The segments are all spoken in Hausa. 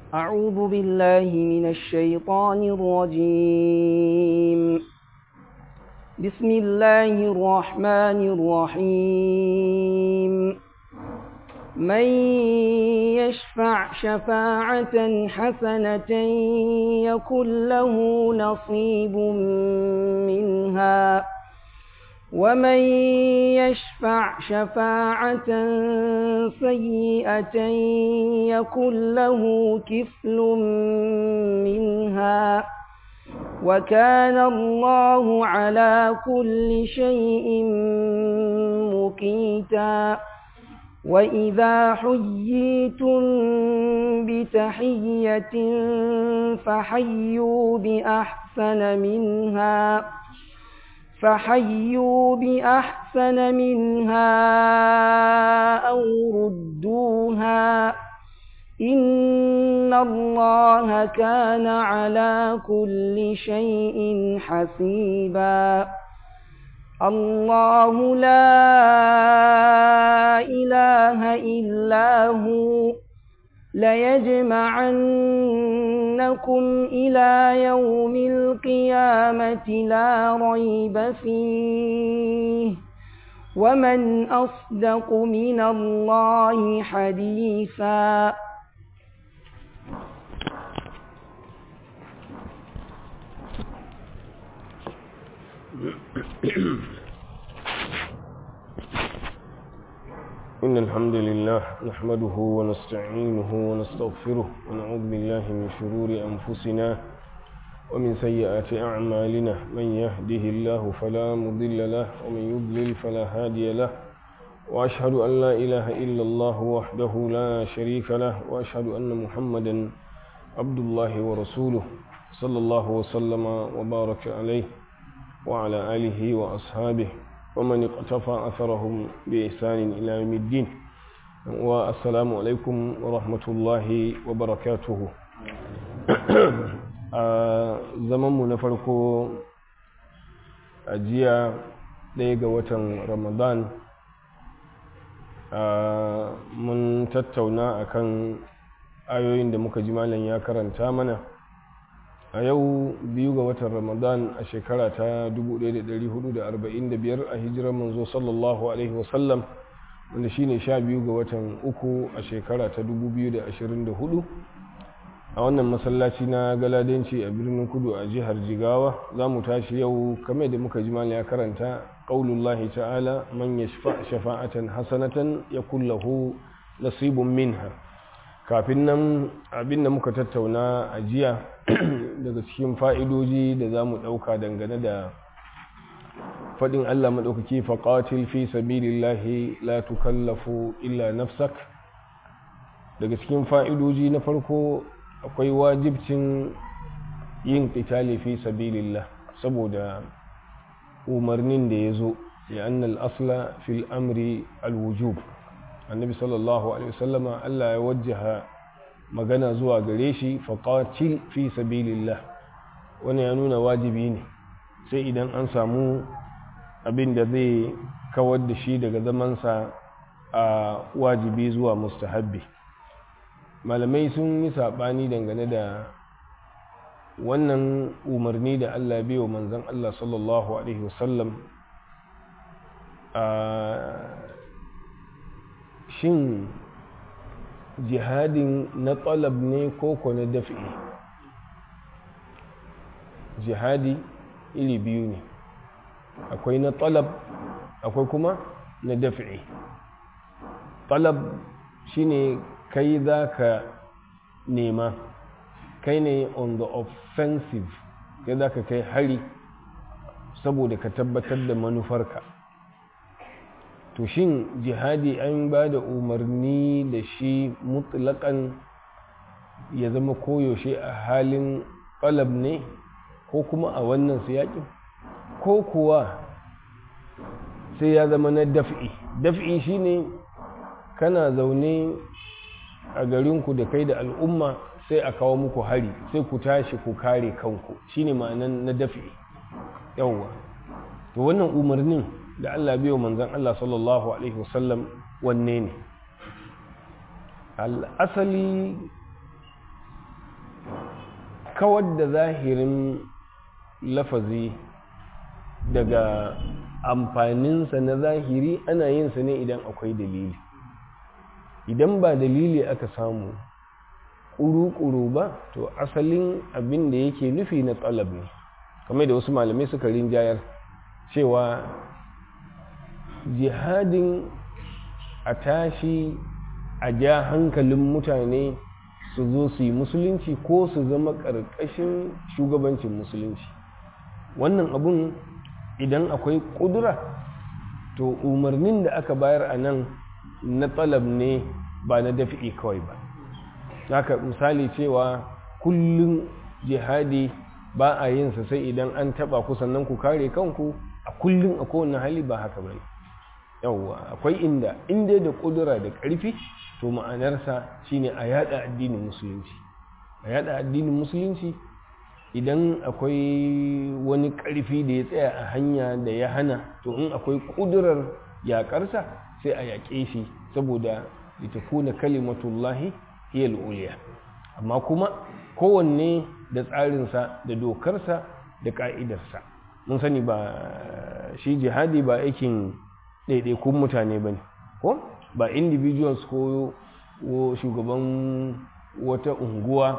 أعوذ بالله من الشيطان الرجيم بسم الله الرحمن الرحيم من يشفع شفاعة حسنة يكن له نصيب منها ومن يشفع شفاعة سيئة يكن له كفل منها وكان الله على كل شيء مقيتا وإذا حييتم بتحية فحيوا بأحسن منها فحيوا بأحسن منها أو ردوها إن الله كان على كل شيء حسيبا الله لا إله إلا هو ليجمعنكم إلى يوم القيامة لا ريب فيه ومن أصدق من الله حديثا إن الحمد لله نحمده ونستعينه ونستغفره ونعوذ بالله من شرور أنفسنا ومن سيئات أعمالنا من يهده الله فلا مضل له ومن يضلل فلا هادي له وأشهد أن لا إله إلا الله وحده لا شريك له وأشهد أن محمدا عبد الله ورسوله صلى الله وسلم وبارك عليه وعلى آله وأصحابه ومن اقتفى أثرهم بإحسان إلى يوم الدين والسلام عليكم ورحمة الله وبركاته zamanmu na farko a jiya ɗaya ga watan ramadan mun tattauna akan ayoyin da muka ji malam ya karanta mana a yau biyu ga watan ramadan a shekara ta 1445 a hijirar manzo sallallahu alaihi wasallam wanda shine sha biyu ga watan uku a shekara ta 2024 a wannan masallaci na galadanci a birnin kudu a jihar jigawa za mu tashi yau kame da muka ji ya karanta ƙaulullahi ta'ala man ya shafa'atan hasanatan ya kullahu nasibun minha kafin nan abin da muka tattauna a jiya daga cikin fa'idoji da za mu ɗauka dangane da faɗin Allah maɗaukaki faƙatil fi sabilillahi la tukallafu illa nafsak daga cikin fa'idoji na farko akwai wajibcin yin ƙitali fi sabilillah saboda umarnin da ya zo ya annal asla fil amri alwujub annabi sallallahu alaihi wasallama Allah ya wajjaha magana zuwa gare shi faƙatil fi sabilillah wani ya nuna wajibi ne sai idan an samu abin da zai kawar da shi daga zamansa a wajibi zuwa mustahabbi malamai sun yi saɓani dangane da wannan umarni da Allah bai wa manzan Allah sallallahu Alaihi wasallam shin jihadin na talab ne ko ko na dafi jihadi iri biyu ne akwai na talab akwai kuma na dafi talab shine kai za ka nema kai ne on the offensive kai za ka kai hari saboda ka tabbatar da manufarka to shin jihadi an ba da umarni da shi mutlaƙan ya zama koyaushe a halin ƙalab ne ko kuma a wannan siyaƙin ko kuwa sai ya zama na daf'i daf'i shine kana zaune a garinku da kai da al'umma sai a kawo muku hari sai ku tashi ku kare kanku shine ma'anan na dafi yawwa to wannan umarnin da Allah biyo manzon Allah sallallahu alaihi wasallam wanne ne al'asali kawar da zahirin lafazi daga amfaninsa na zahiri ana yin sa ne idan akwai dalili idan ba dalili aka samu ƙuru-ƙuru ba to asalin abin da yake nufi na tsalab ne kamar da wasu malamai suka rinjayar cewa jihadin a tashi a ja hankalin mutane su zo su yi musulunci ko su zama ƙarƙashin shugabancin musulunci wannan abun idan akwai ƙudura to umarnin da aka bayar a nan na tsalab ne ba na dafi'i kawai ba haka misali cewa kullum jihadi ba a yin sa sai idan an taba ku sannan ku kare kanku a kullum a kowane hali ba haka bane yawwa akwai inda inda da kudura da karfi to ma'anarsa shine a yada addinin musulunci a yada addinin musulunci idan akwai wani karfi da ya tsaya a hanya da ya hana to in akwai kudurar yakarsa sai a yaƙe shi saboda litakuna kalimatullahi hiya uliya amma kuma kowanne da tsarinsa da dokarsa da ka'idarsa mun sani ba shi jihadi ba aikin ɗaiɗaikun mutane ba ne ko ba individuals ko shugaban wata unguwa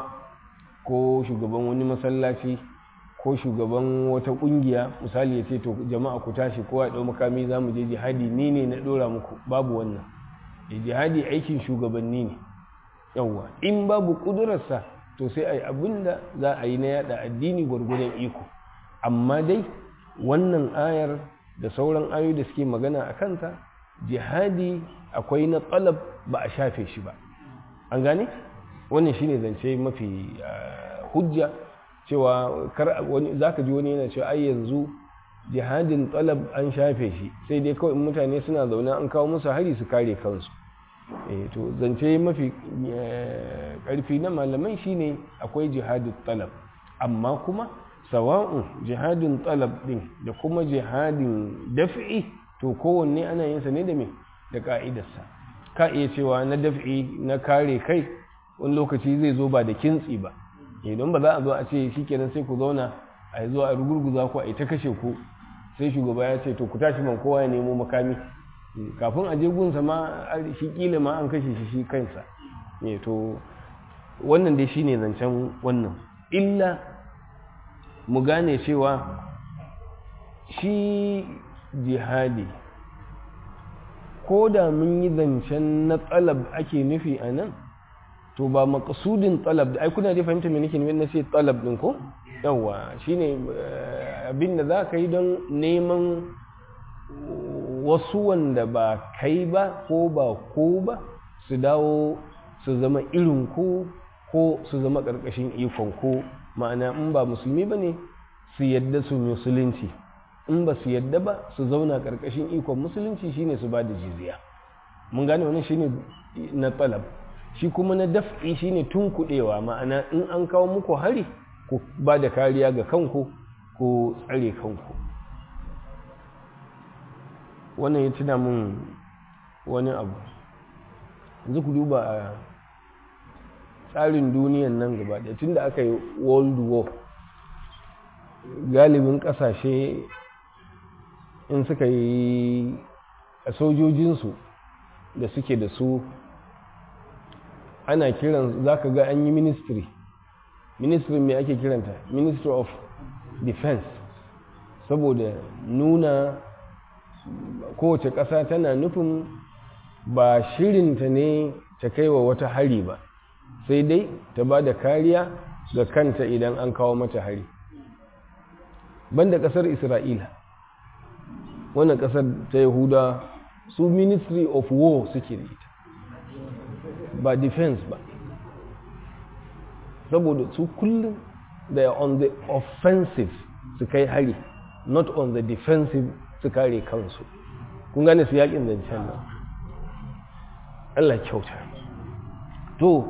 ko shugaban wani masallaci ko shugaban wata ƙungiya misali ya ce to jama'a ku tashi kowa ɗau makami za mu je jihadi ni ne na ɗora muku babu wannan jihadi aikin shugabanni ne yawwa in babu ƙudurarsa to sai a yi abin da za a yi na yada addini gwargwadon iko amma dai wannan ayar da sauran ayoyi da suke magana a kanta jihadi akwai na tsalab ba a shafe shi ba an gane wannan shine zance mafi hujja cewa kar wani zaka ji wani yana cewa ai yanzu jihadin tsalab an shafe shi sai dai kawai mutane suna zaune an kawo musu hari su kare kansu to zance mafi karfi na malamai shine akwai jihadin talab amma kuma sawa'un jihadin talab din da kuma jihadin daf'i to kowanne ana yin sa ne da me da ka'idarsa ka iya cewa na daf'i na kare kai wani lokaci zai zo ba da kintsi ba idan ba za a zo a ce shikenan sai ku zauna a yi zuwa a rugurguza ku a yi ta kashe ku sai shugaba ya ce to ku tashi man kowa ya nemo makami kafin a je gunsa ma shi kila ma an kashe shi shi kansa ne to wannan dai shine zancen wannan illa mu gane cewa shi jihadi ko da mun yi zancen na tsalab ake nufi a nan to ba makasudin tsalab da ai kuna dai fahimta me nake na ce tsalab din ko yawa shine abin da za ka yi don neman wasu wanda ba kai ba ko ba ko ba su dawo su zama irin ku ko su zama ƙarƙashin ikon ku ma'ana in ba musulmi ba ne su yadda su musulunci in ba su yadda ba su zauna ƙarƙashin ikon musulunci shine su ba da jizya mun gane wani shine na talab shi kuma na daf'i shine tunkuɗewa ma'ana in an kawo muku hari ku ba da kariya ga kanku ko tsare kanku wannan ya tuna min wani abu yanzu ku duba a tsarin duniyan nan gaba da tun da aka yi world war galibin kasashe in suka yi a sojojinsu da suke da su ana kiran za ka ga an yi ministry ministry mai ake kiranta ministry of defense saboda nuna kowace ƙasa tana nufin ba shirinta ne ta kai wa wata hari ba sai dai ta ba da kariya ga kanta idan an kawo mata hari banda ƙasar isra'ila wannan ƙasar ta yahuda su ministry of war suke da ita ba defense ba saboda su kullum they are on the offensive su kai hari not on the defensive su kare kansu kun gane su yakin zancen nan Allah kyauta to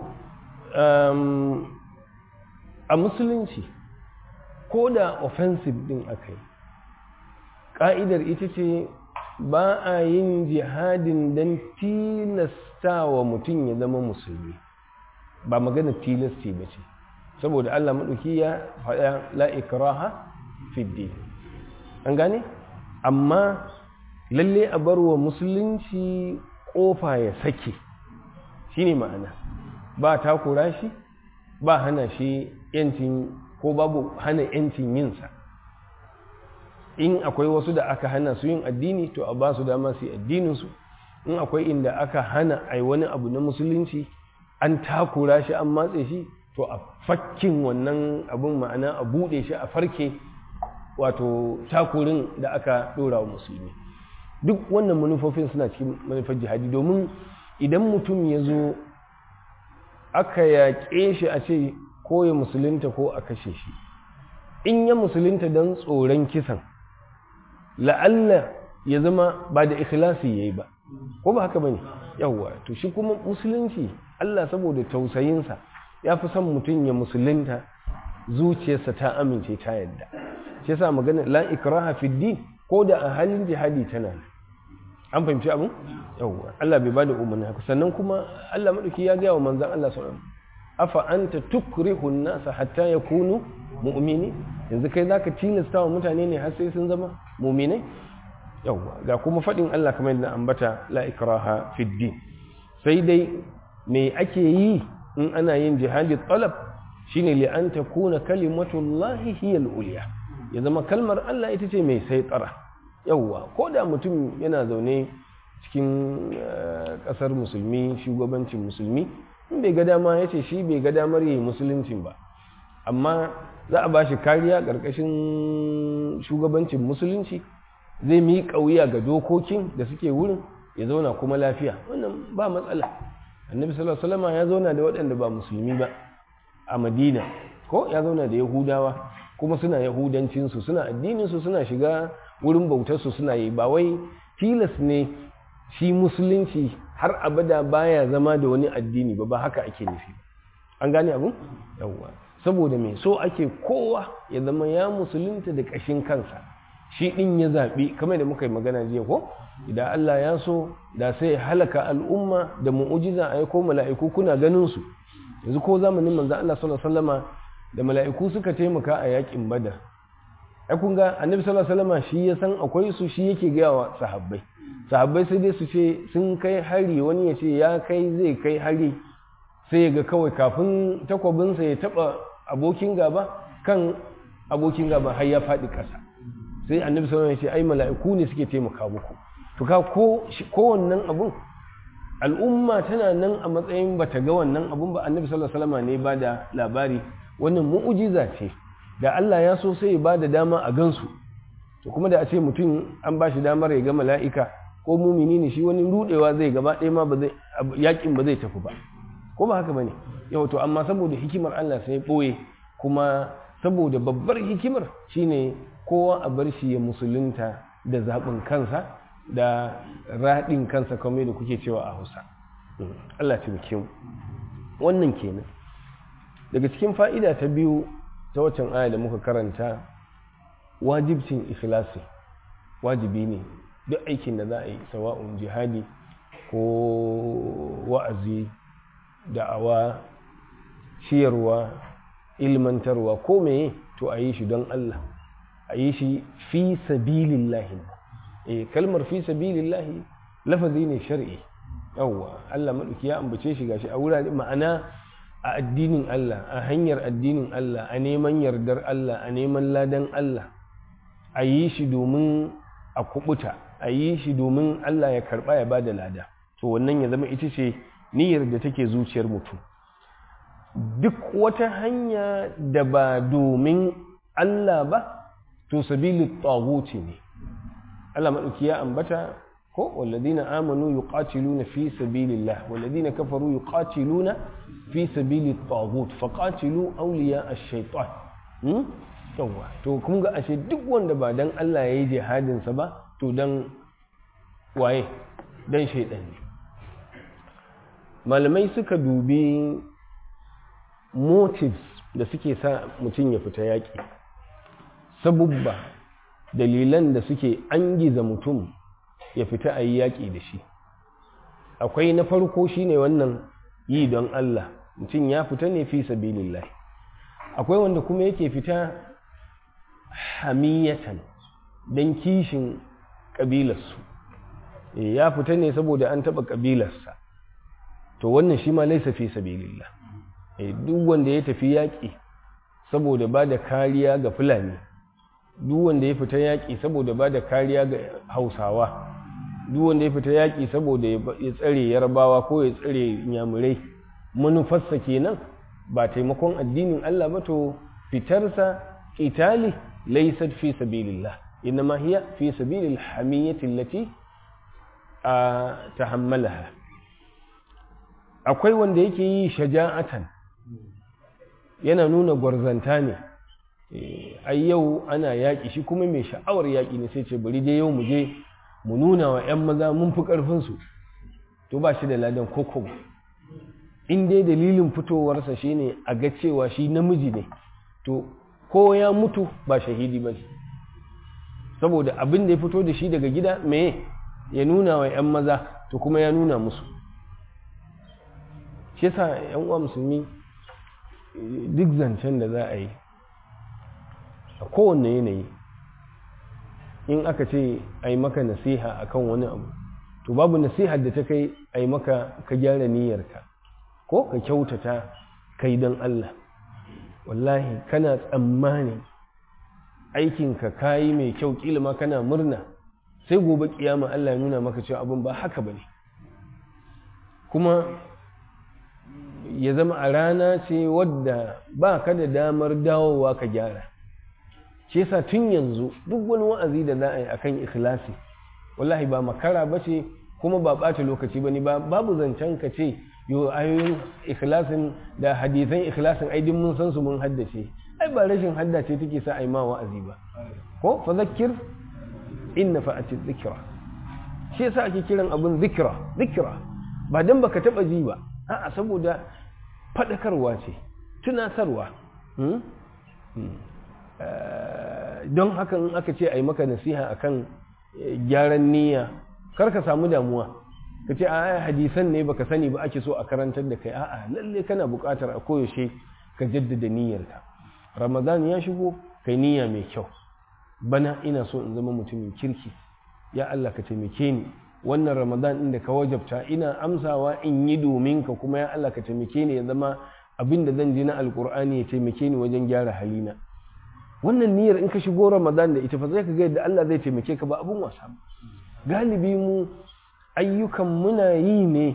a musulunci ko da offensive din aka yi ƙa'idar ita ce ba a yin jihadin don tilasta wa mutum ya zama musulmi ba magana tilasti ba ce saboda Allah maɗauki ya faɗa la ikraha fiddi an gane amma lalle a bar wa musulunci ƙofa ya sake shine ma'ana ba takura shi ba hana shi yancin ko babu hana yancin yinsa in akwai wasu da aka hana su yin addini to a ba su dama su yi addininsu in akwai inda aka hana ai wani abu na musulunci an takura shi an matse shi to a fakkin wannan abun ma'ana a buɗe shi a farke wato takurin da aka ɗora wa musulmi duk wannan manufofin suna cikin manufar jihadi domin idan mutum ya zo aka yaƙe shi a ce ko ya musulunta ko a kashe shi in ya musulunta don tsoron kisan la'alla ya zama ba da ikhlasi ya yi ba ko ba haka ba ne yawwa to shi kuma musulunci Allah saboda tausayinsa ya fi son mutum ya musulunta zuciyarsa ta amince ta yadda shi yasa magana la ikraha fi din ko da a halin jihadi tana an fahimci abin yawwa Allah bai bada umarni haka sannan kuma Allah madauki ya ga wa manzon Allah sallallahu alaihi afa anta tukrihu an-nasa hatta yakunu mu'mini yanzu kai zaka tilasta wa mutane ne har sai sun zama mu'minai yawwa ga kuma fadin Allah kamar yadda ambata la ikraha fi din sai dai me ake yi in ana yin jihadi talab shine li an takuna kalimatullahi hiya al-ulya ya zama kalmar Allah ita ce mai sai tsara yawwa ko da mutum yana zaune cikin kasar musulmi shugabancin musulmi in bai ga dama ya ce shi bai ga damar yi musuluncin ba amma za a ba shi kariya ƙarƙashin shugabancin musulunci zai mi wuya ga dokokin da suke wurin ya zauna kuma lafiya wannan ba matsala annabi sallallahu alaihi wasallam ya zauna da waɗanda ba musulmi ba a madina ko ya zauna da yahudawa kuma suna yahudancinsu suna addininsu suna shiga wurin bautarsu suna yi ba wai tilas ne shi musulunci har abada baya zama da wani addini ba ba haka ake nufi an gane abu yawwa saboda me so ake kowa ya zama ya musulunta da ƙashin kansa shi ɗin ya zaɓi kamar da muka yi magana jiya ko idan Allah ya so da sai halaka al'umma da mu'ujiza a ko mala'iku kuna ganin su yanzu ko zamanin manzo Allah sallallahu alaihi wasallama da mala'iku suka taimaka a yakin badar ai kun ga annabi sallallahu alaihi wasallama shi ya san akwai su shi yake ga wa sahabbai sahabbai sai dai su ce sun kai hari wani ya ce ya kai zai kai hari sai ya ga kawai kafin takwabinsa ya taba abokin gaba kan abokin gaba har ya faɗi ƙasa sai annabi sallallahu alaihi wasallama ya ce ai mala'iku ne suke taimaka muku to ka ko wannan abun al'umma tana nan a matsayin bata ga wannan abun ba annabi sallallahu alaihi wasallama ne ba da labari wannan mu'ujiza ce da Allah ya so sai ya ba da dama a gansu to kuma da a ce mutum an ba shi damar ya ga mala'ika ko mumini ne shi wani rudewa zai gaba ɗaya ma yakin ba zai tafi ba ko ba haka bane yau to amma saboda hikimar Allah sai ɓoye kuma saboda babbar hikimar shine kowa a bar shi ya musulunta da zaɓin kansa da raɗin kansa kamar da kuke cewa a hausa Allah ta mu wannan kenan daga cikin fa'ida ta biyu ta waccan aya da muka karanta wajibcin ikhlasi wajibi ne duk aikin da za a yi sawa'un jihadi ko wa'azi da'awa ciyarwa ilmantarwa ko meye to a yi shi don Allah a yi shi fi sabilillahi eh kalmar fi sabilillahi lafazi ne shar'i yawwa Allah maɗauki ya ambace shi gashi a wurare ma'ana a addinin Allah a hanyar addinin Allah a neman yardar Allah a neman ladan Allah a yi shi domin a kubuta a yi shi domin Allah ya karba ya bada lada to wannan ya zama ita ce niyyar da take zuciyar mutum duk wata hanya da ba domin Allah ba to sabili taghuti ne Allah madauki ya ambata ko walladina amanu yuqatiluna fi sabilillah walladina kafaru yuqatiluna fi sabili taghut faqatilu awliya ash-shaytan hmm yawa to kun ga ashe duk wanda ba dan Allah yayi jihadin sa ba to dan waye dan shaydan ne malamai suka dubi motives da suke sa mutum ya fita yaƙi sabubba dalilan da suke angiza mutum ya fita a yi yaƙi da shi akwai na farko shine wannan yi don Allah mutum ya fita ne fi sabilillah akwai wanda kuma yake fita hamiyatan don kishin ƙabilarsu ya fita ne saboda an taɓa ƙabilarsa to wannan shi ma laisa fi sabilillah duk wanda ya tafi yaƙi saboda ba da kariya ga fulani duk wanda ya fita yaƙi saboda ba da kariya ga hausawa duk wanda ya fita yaƙi saboda ya tsare yarbawa ko ya tsare nyamurai manufarsa kenan ba taimakon addinin Allah ba to fitarsa itali laysat fi sabilillah inma hiya fi sabilil hamiyyati allati tahammalaha akwai wanda yake yi shaja'atan yana nuna gwarzanta ne ai yau ana yaƙi shi kuma mai sha'awar yaƙi ne sai ce bari dai yau mu je mu nuna wa 'yan maza mun fi ƙarfinsu to ba shi da ladan koko in dai dalilin fitowarsa shi ne a ga cewa shi namiji ne to ko ya mutu ba shahidi ba saboda abin da ya fito da shi daga gida me ya nuna wa 'yan maza to kuma ya nuna musu shi yasa 'yan uwa musulmi duk zancen da za a yi a kowanne yanayi in aka ce a yi maka nasiha akan wani abu to babu nasihar da ta kai a yi maka ka gyara niyyarka ko ka kyautata kai don Allah wallahi kana tsammani aikinka kayi mai kyau kila ma kana murna sai gobe kiyama Allah ya nuna maka cewa abin ba haka bane kuma ya zama a rana ce wadda ba ka da damar dawowa ka gyara shi yasa tun yanzu duk wani wa'azi da za a yi akan ikhlasi wallahi ba makara ba ce kuma ba ɓata lokaci ba ne babu zancen ka ce yo ayoyin ikhlasin da hadisan ikhlasin ai mun san su mun haddace ai ba rashin haddace take sa ai ma wa'azi ba ko fa zakkir in nafa'ati dhikra shi yasa ake kiran abun zikra zikra ba dan baka taba ji ba a'a saboda fadakarwa ce tunasarwa don haka in aka ce ai maka nasiha akan gyaran niyya kar ka samu damuwa ka ce a hadisan ne baka sani ba ake so a karantar da kai a'a lalle kana buƙatar a koyaushe ka jaddada niyyarka ramadan ya shigo kai niyya mai kyau bana ina so in zama mutumin kirki ya Allah ka taimake ni wannan ramadan din da ka wajabta ina amsawa in yi domin ka kuma ya Allah ka taimake ni ya zama abin da zan ji na alkur'ani ya taimake ni wajen gyara halina wannan niyyar in ka shigo ramadan da ita fa zai ka ga yadda Allah zai taimake ka ba abun wasa ba galibi mu ayyukan muna yi ne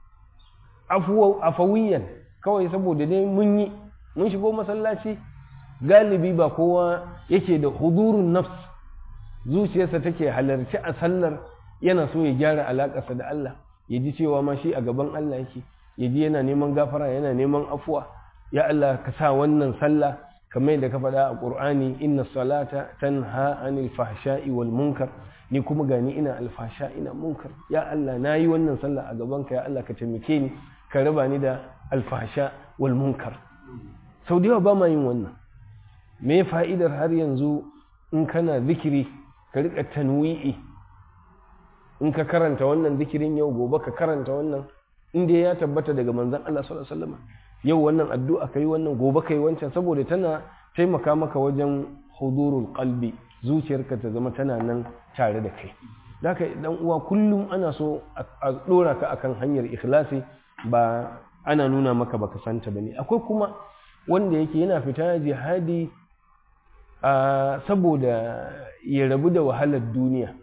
afawiyan kawai saboda dai mun yi mun shigo masallaci galibi ba kowa yake da hudurun nafs zuciyarsa take halarci a sallar yana so ya gyara alaƙarsa da Allah ya ji cewa ma shi a gaban Allah yake ya ji yana neman gafara yana neman afuwa ya Allah ka sa wannan sallah kamar yadda ka faɗa a ƙur'ani inna salata tanha anil fahsha'i wal munkar ni kuma gani ina alfasha ina munkar ya Allah na yi wannan sallah a gabanka ya Allah ka taimake ni ka raba ni da alfasha wal munkar sau da yawa ba ma yin wannan me fa'idar har yanzu in kana zikiri ka riƙa tanwi'i in ka karanta wannan zikirin yau gobe ka karanta wannan in dai ya tabbata daga manzon Allah sallallahu alaihi wasallam yau wannan addu'a kai wannan gobe kai wancan saboda tana taimaka maka wajen hudurul qalbi zuciyarka ta zama tana nan tare da kai haka dan uwa kullum ana so a dora ka akan hanyar ikhlasi ba ana nuna maka baka santa bane akwai kuma wanda yake yana fita jihadi a saboda ya rabu da wahalar duniya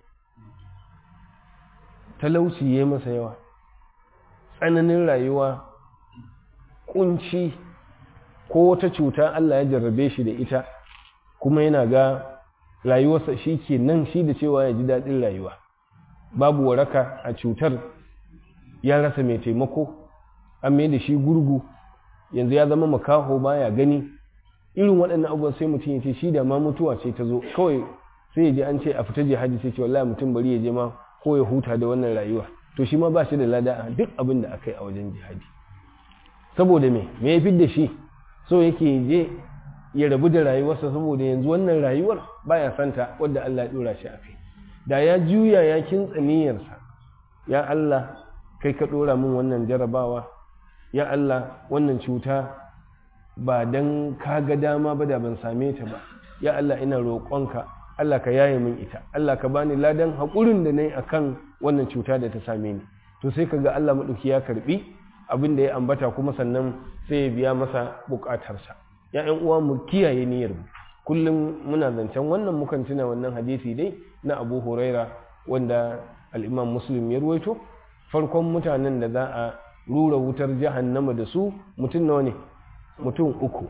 talauci ya masa yawa tsananin rayuwa kunci ko wata cuta Allah ya jarrabe shi da ita kuma yana ga rayuwarsa shi ke nan shi da cewa ya ji daɗin rayuwa babu waraka a cutar ya rasa mai taimako an mai da shi gurgu yanzu ya zama makaho baya gani irin waɗannan abubuwan sai mutum ya ce shi da ma mutuwa ce ta zo kawai sai ya ji an ce a fita jihadi sai ce wallahi mutum bari ya je ma ko ya huta da wannan rayuwa to shi ma ba shi da lada a duk abin da aka yi a wajen jihadi saboda me me ya fi da shi so yake je ya rabu da rayuwarsa saboda yanzu wannan rayuwar baya santa wadda Allah ya dora shi a kai da ya juya ya kintsa niyyarsa ya Allah kai ka dora min wannan jarabawa ya Allah wannan cuta ba dan ka ga dama ba da ban same ta ba ya Allah ina roƙonka Allah ka yaye min ita Allah ka bani ladan haƙurin da nayi akan wannan cuta da ta same ni to sai kaga Allah madauki ya karbi abin da ya ambata kuma sannan sai ya biya masa bukatarsa ya ƴan uwa mu kiyaye niyyar mu kullum muna zancen wannan mukan tuna wannan hadisi dai na Abu Huraira wanda al-Imam Muslim ya ruwaito farkon mutanen da za a rura wutar jahannama da su mutum nawa ne mutum uku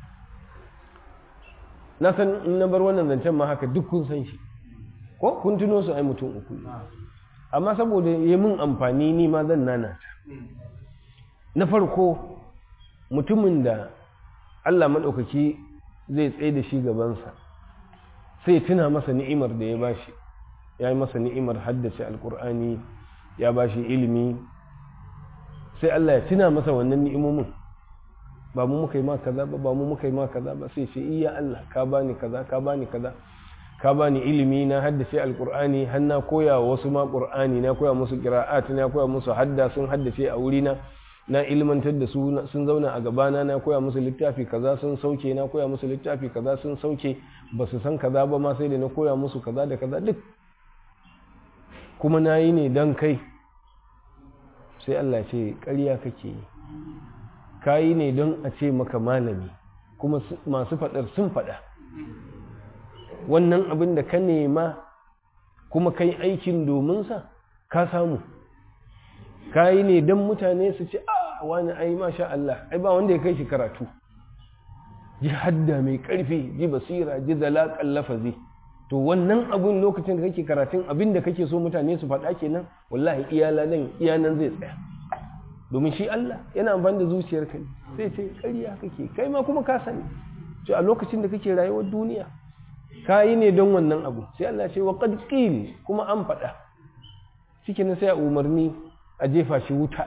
na san in na bar wannan zancen ma haka duk kun san shi ko kun tuno su ai mutum uku amma saboda ya mun amfani ni ma zan nana ta na farko mutumin da Allah maɗaukaki zai tsaye da shi gabansa sai tuna masa ni'imar da ya bashi ya yi masa ni'imar haddace alkur'ani ya bashi ilimi sai Allah ya tuna masa wannan ni'imomin ba mu muka yi ma kaza ba ba mu muka yi ma kaza ba sai ce iya Allah ka bani kaza ka bani kaza ka bani ilimi na haddace alkur'ani har na koya wasu ma qur'ani na koya musu qira'at na koya musu hadda sun haddace a wurina na ilmantar da su sun zauna a gabana na koya musu littafi kaza sun sauke na koya musu littafi kaza sun sauke ba su san kaza ba ma sai da na koya musu kaza da kaza duk kuma na yi ne don kai sai Allah ce ƙarya kake yi ka yi ne don a ce maka malami kuma masu faɗar sun faɗa wannan abin da ka nema kuma kai aikin dominsa ka samu ka yi ne don mutane su ce a wani ai masha Allah ai ba wanda ya kai shi karatu ji hadda mai ƙarfi ji basira ji zalaƙan lafazi to wannan abin lokacin da kake karatun abin da kake so mutane su faɗa kenan wallahi iyala nan iyanan zai tsaya domin shi Allah yana amfani da zuciyarka ne sai ce ƙarya kake kai ma kuma ka sani to a lokacin da kake rayuwar duniya ka yi ne don wannan abu sai Allah ce wa qad qil kuma an faɗa cikin sai a umarni a jefa shi wuta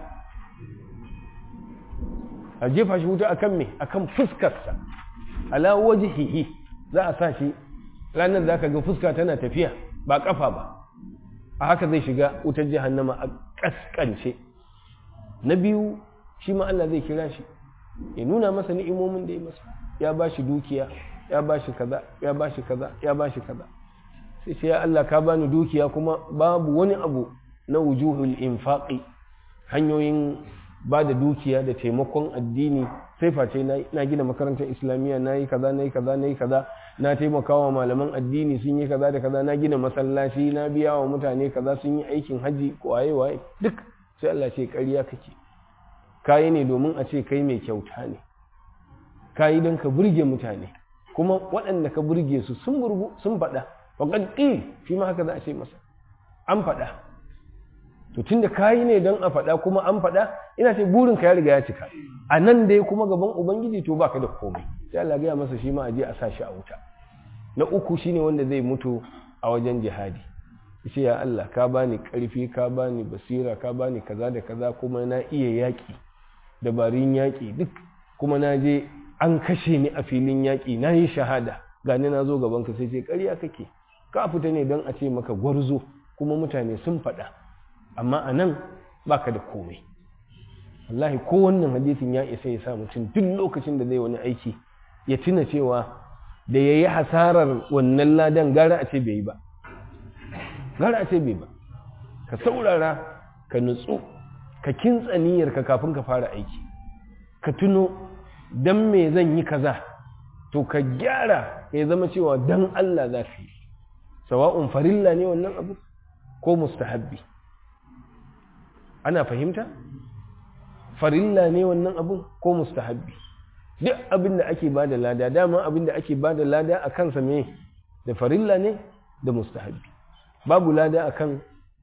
a jefa shi wuta akan me akan fuskarsa ala wajhihi za a sa shi ranar da aka ga fuska tana tafiya ba kafa ba a haka zai shiga wutar jahannama a kaskance na biyu shi ma Allah zai kira shi ya nuna masa ni'imomin da ya masa ya ba shi dukiya ya ba shi kaza ya ba shi kaza ya ba shi kaza sai ce ya Allah ka bani dukiya kuma babu wani abu na wujuhul infaqi hanyoyin ba da dukiya da taimakon addini sai face na gina makarantar islamiyya na yi kaza na yi kaza na yi kaza na taimakawa malaman addini sun yi kaza da kaza na gina masallaci na biya wa mutane kaza sun yi aikin haji ko waye waye duk sai Allah ce ƙarya kake kayi ne domin a ce kai mai kyauta ne kayi don ka burge mutane kuma waɗanda ka burge su sun burgu sun faɗa faƙad ƙil shi ma haka za a ce masa an faɗa to tunda kayi ne don a faɗa kuma an faɗa ina ce burin ka ya riga ya cika a nan dai kuma gaban ubangiji to baka da komai sai Allah gaya masa shi ma a je a sa shi a wuta na uku shine wanda zai mutu a wajen jihadi ce ya Allah ka bani ƙarfi ka bani basira ka bani kaza da kaza kuma na iya yaƙi dabarun yaƙi duk kuma na je an kashe ni a filin yaƙi na yi shahada gani na zo gaban ka sai ce ƙarya kake ka fita ne don a ce maka gwarzo kuma mutane sun faɗa amma a nan baka da komai wallahi ko wannan hadisin ya isa ya sa mutum duk lokacin da zai wani aiki ya tuna cewa da ya yi hasarar wannan ladan gara a ce bai yi ba gara a ce bai ba ka saurara ka nutsu ka kintsa niyyarka kafin ka fara aiki ka tuno dan me zan yi kaza to ka gyara ya zama cewa dan Allah za ka yi sawa'un farilla ne wannan abu ko mustahabbi ana fahimta farilla ne wannan abu ko mustahabbi duk abin da ake ba da lada dama abin da ake ba da lada a kansa me da farilla ne da mustahabbi babu lada akan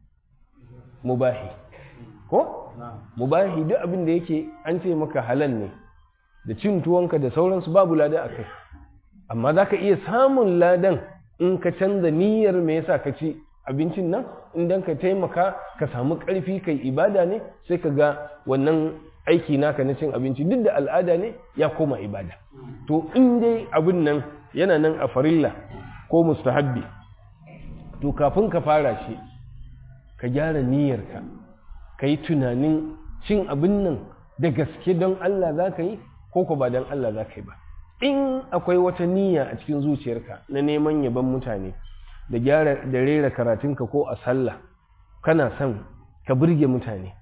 mubahi ko mubahi duk abin da yake an ce maka halal ne da cin tuwonka da sauransu babu lada a kai amma za ka iya samun ladan in ka canza niyyar me yasa ka ci abincin nan idan ka taimaka ka samu ƙarfi kai ibada ne sai ka ga wannan aiki naka na cin abinci duk da al'ada ne ya koma ibada to in dai abin nan yana nan a farilla ko mustahabbi to kafin ka fara shi ka gyara niyyarka ka yi tunanin cin abin nan da gaske don Allah za ka yi ko ko ba dan Allah za ka yi ba in akwai wata niyya a cikin zuciyarka na neman yaban mutane da gyara da rera karatunka ko a sallah kana son ka burge mutane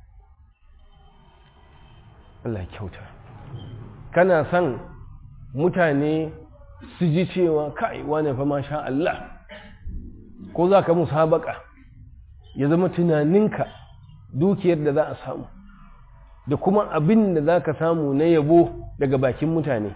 Allah kyauta kana son mutane su ji cewa kai wane fa masha Allah ko za ka musabaka ya zama tunaninka dukiyar da za a samu da kuma abin da za ka samu na yabo daga bakin mutane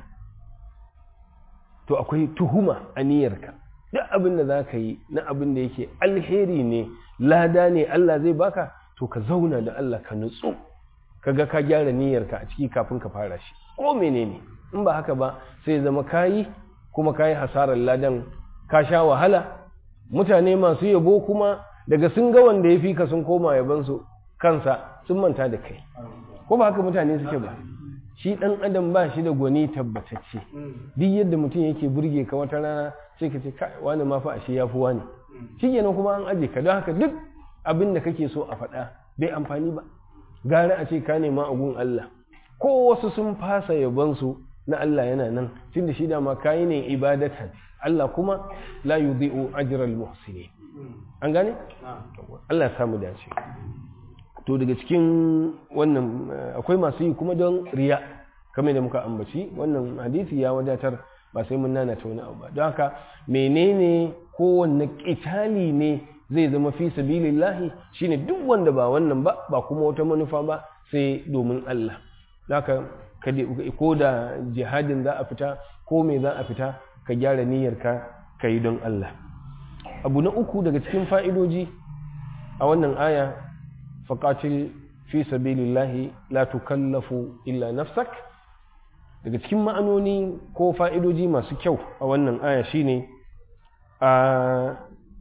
to akwai tuhuma a niyyarka duk abin da za ka yi na abin da yake alheri ne lada ne Allah zai baka to ka zauna da Allah ka nutsu ka ga ka gyara niyyarka a ciki kafin ka fara shi ko menene in ba haka ba sai zama kayi kuma kayi hasarar ladan ka sha wahala mutane masu yabo kuma daga sun ga wanda ya fi ka sun koma yabansu kansa sun manta da kai ko ba haka mutane suke ba shi ɗan adam ba shi da gwani tabbatacce duk yadda mutum yake burge ka wata rana sai ka ce kai wani ma fa ashe ya fi wani shi kenan kuma an aje ka don haka duk abin da kake so a faɗa bai amfani ba gara a ce ka nema a gun Allah ko wasu sun fasa yabansu na Allah yana nan tunda shi da ma kayi ne ibadatan Allah kuma la yudhi'u ajral muhsinin an gane Allah ya samu dace to daga cikin wannan akwai masu yi kuma don riya kamar da muka ambaci wannan hadisi ya wadatar ba sai mun nana ta wani abu ba don haka menene kowanne kitali ne zai zama fi sabilillahi shine duk wanda ba wannan ba ba kuma wata manufa ba sai domin Allah haka ko da jihadin za a fita ko me za a fita ka gyara niyyarka ka yi don Allah abu na uku daga cikin fa'idoji a wannan aya faƙatil fi sabilillahi la tukallafu illa nafsak daga cikin ma'anoni ko fa'idoji masu kyau a wannan aya shine a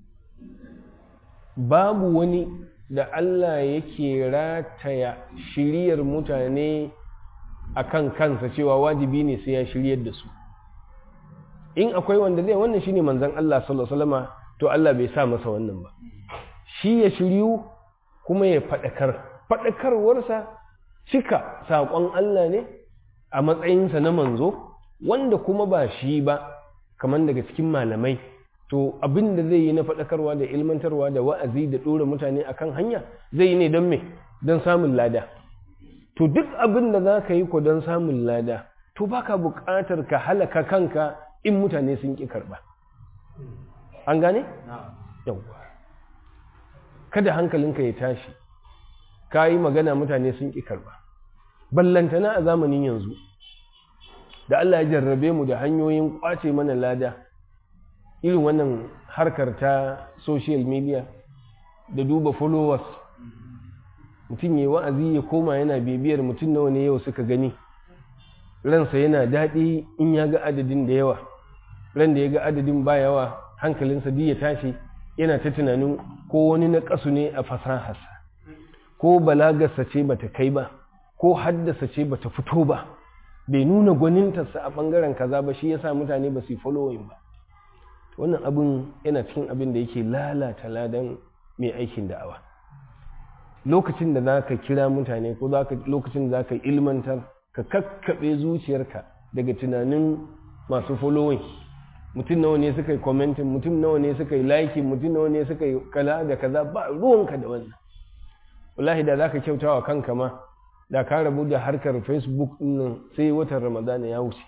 babu wani da Allah yake rataya shiriyar mutane a kan kansa cewa wajibi ne sai ya shiryar da su in akwai wanda zai wannan shine manzon Allah sallallahu alaihi wasallama to Allah bai sa masa wannan ba shi ya shiryu kuma ya faɗakar faɗakarwarsa cika saƙon Allah ne a matsayinsa na manzo wanda kuma ba shi ba kamar daga cikin malamai to abin da zai yi na faɗakarwa da ilmantarwa da wa'azi da ɗora mutane akan hanya zai yi ne don me don samun lada to duk abin da za ka yi ko don samun lada to baka buƙatar ka halaka kanka in mutane sun ƙi karɓa an gane? yawwa kada hankalinka ya tashi ka yi magana mutane sun ƙi karɓa ballantana a zamanin yanzu da Allah ya jarrabe mu da hanyoyin ƙwace mana lada irin wannan harkar ta social media da duba followers mutum ya wa'azi ya koma yana bibiyar mutum nawa ne yau suka gani ransa yana daɗi in ya ga adadin da yawa ran da ya ga adadin ba yawa hankalinsa duk ya tashi yana ta tunanin ko wani na ƙasu ne a fasaharsa ko balagarsa ce bata kai ba ko haddasa ce bata fito ba bai nuna gwanintarsa a ɓangaren kaza ba shi yasa mutane ba su yi following ba wannan abin yana cikin abin da yake lalata ladan mai aikin da'awa lokacin da za ka kira mutane ko lokacin da za ka ilmantar ka kakkaɓe zuciyarka daga tunanin masu following mutum nawa ne suka yi commenting mutum nawa ne suka yi liking mutum nawa ne suka yi kala da kaza ba ruwanka da wannan wallahi da za ka kyauta wa kanka ma da ka rabu da harkar facebook nan sai watan ramadana ya wuce